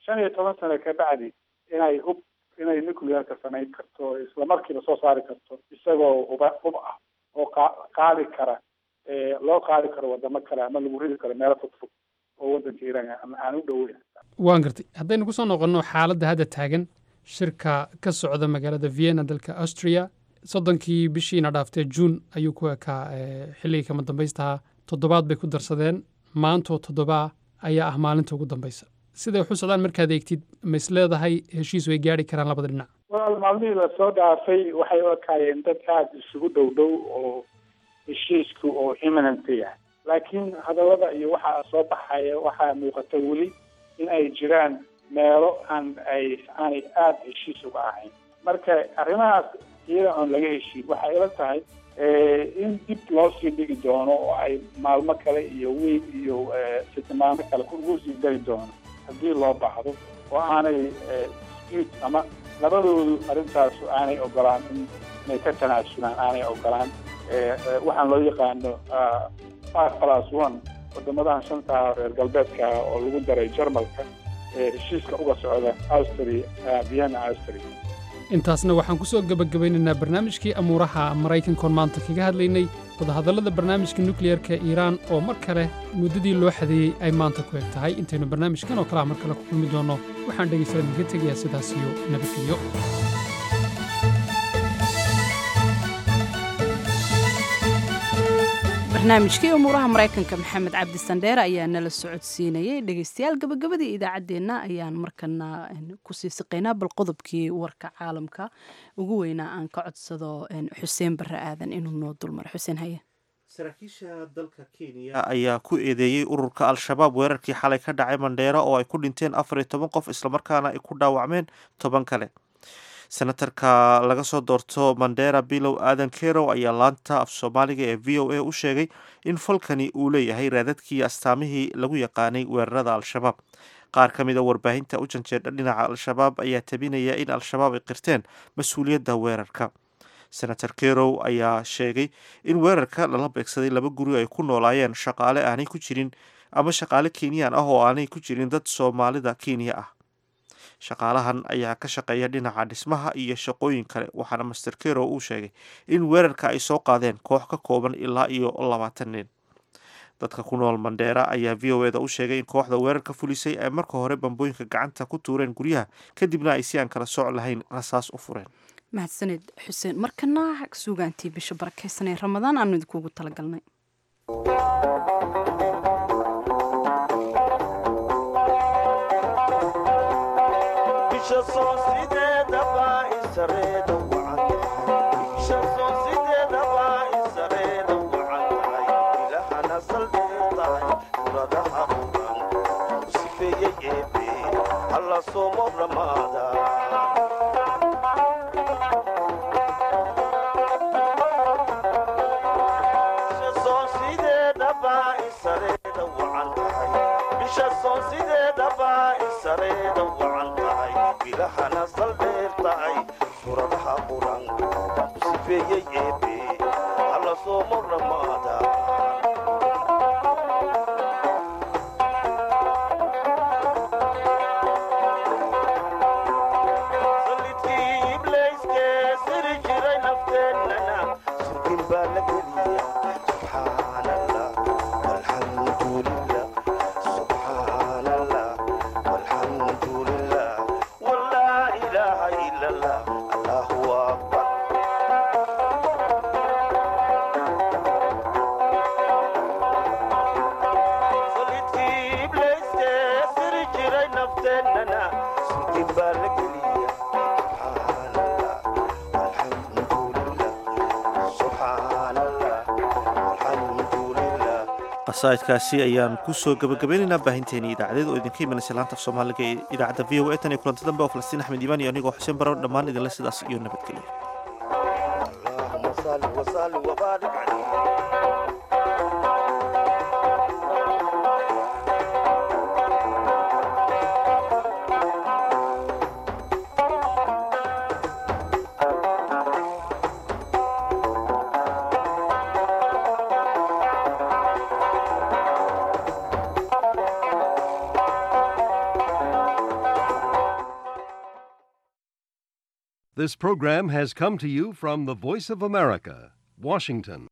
shan iyo toban sano ka bacdi inay hub inay nuclearka samayn karto isla markiiba soo saari karto isagoo huba hub ah oo qa- qaadi kara ee loo qaadi karo wadamo kale ama lagu ridi karo meelo fogfog oo wadanka iiraan ama aan u dhoweyn waan gartay haddaynu ku soo noqonno xaaladda hadda taagan shirka ka socda magaalada vienna dalka austria soddonkii bishiina dhaaftee juun ayuu ku ekaa eh, xilligii kama dambaystaha toddobaad bay ku darsadeen maantoo toddobaa ayaa ah maalinta ugu dambaysa siday wax u socdaan markaad eegtid ma is leedahay heshiis way gaari karaan labada dhinac walaal maalmihii lasoo dhaafay waxay u ekaayeen dad aada isugu dhow dhow oo heshiisku oo imminent yahay laakiin hadallada iyo waxaa soo baxaya waxaa muuqata weli in ay jiraan meelo aan ay aanay aada heshiis uga ahayn marka arrimahaas iyada oon laga heshiin waxay ila tahay eh, in dib loo sii dhigi doono oo ay maalmo kale iyo wiil iyo eh, fitmaano kale ugu sii dari doono haddii loo baahdo oo aanay eh, dispute ama labadoodu arrintaas aanay ogolaan in inay ka tanaasulaan aanay ogolaan eh, eh, waxaan loo yaqaano ah, five plus one wadamadahan shantaa reer galbeedka ah oo lagu daray jarmalka ee heshiiska uga socda austria ah, vienna austria intaasna waxaan ku soo gebagabaynaynaa barnaamijkii amuuraha maraykankoon maanta kaga hadlaynay wadahadallada barnaamijka nukliyarka iiraan oo mar kale muddadii loo xadeeyey ay maanta ku eg tahay intaynu barnaamijkan oo kale ah mar kale ku kulmi doonno waxaan dhegaystadan idinka tegayaa sidaas iyo nabadgelyo barnaamijkii umuuraha maraykanka maxamed cabdi sandheere ayaa nala socodsiinayay dhegeystayaal gabagabadii idaacaddeenna ayaan markana een, kusii siqaynaa bal qodobkii warka caalamka ugu weynaa aan ka codsado een, xuseen barre aadan inuu noo dulmaro xuseen haye saraakiisha dalka kenya ayaa ku eedeeyey ururka al-shabaab weerarkii xalay ka dhacay mandheero oo ay ku dhinteen afar iyo toban qof islamarkaana ay ku dhaawacmeen toban kale senatarka laga soo doorto mandera bilow aadan kerow ayaa laanta af soomaaliga ee v o a u sheegay in falkani uu leeyahay raadadkii astaamihii lagu yaqaanay weerarada al-shabaab qaar ka mid a warbaahinta u janjeedha dhinaca al-shabaab ayaa tabinaya in al-shabaab ay qirteen mas-uuliyadda weerarka senator kerow ayaa sheegay in weerarka lala beegsaday laba guri ay ku noolaayeen shaqaale aanay ku jirin ama shaqaale kenyaan ah oo aanay ku jirin dad soomaalida kenya ah shaqaalahan ayaa ka shaqeeya dhinaca dhismaha iyo shaqooyin kale waxaana master kerow uu sheegay in weerarka ay soo qaadeen koox ka kooban ilaa iyo labaatan nin dadka ku nool mandheera ayaa v o eda u sheegay in kooxda weerarka fulisay ay marka hore bambooyinka gacanta ku tuureen guryaha kadibna ay si aan kala soc lahayn rasaas u fureen mahadsaned xuseen markana suugaantii bisha barakeysanee ramadaan aanu idinkuugu talagalnay bilahana salbeertahay suradaha quranka sifeeyey eebe alla soomo ramaada salidkii ibleyske siri jiray nafteennana sirkin baa la geliya subxaan allah walxamdulilah subxaan allah walxamdulilah walaa ilaaha ila allah allahu akbar salidkii ibleyske siri jiray nafteennana sirkin baa la geliya subxaan allah walxamdulilah subxaan allah walxamdulilah qasaa'idkaasi ayaan kusoo gabagabeynaynaa baahinteeni idaacadeed oo idinka imanaysa laanta af soomaaliga ee idaacadda v o a tan iyo kulanti dambe oo falastiin axmed iimaan iyo anigoo xuseen baro dhammaan idinle sidaas iyo nabadgelyo اللهم صل وسلم وبارك عليه This program has come to you from the Voice of America, Washington.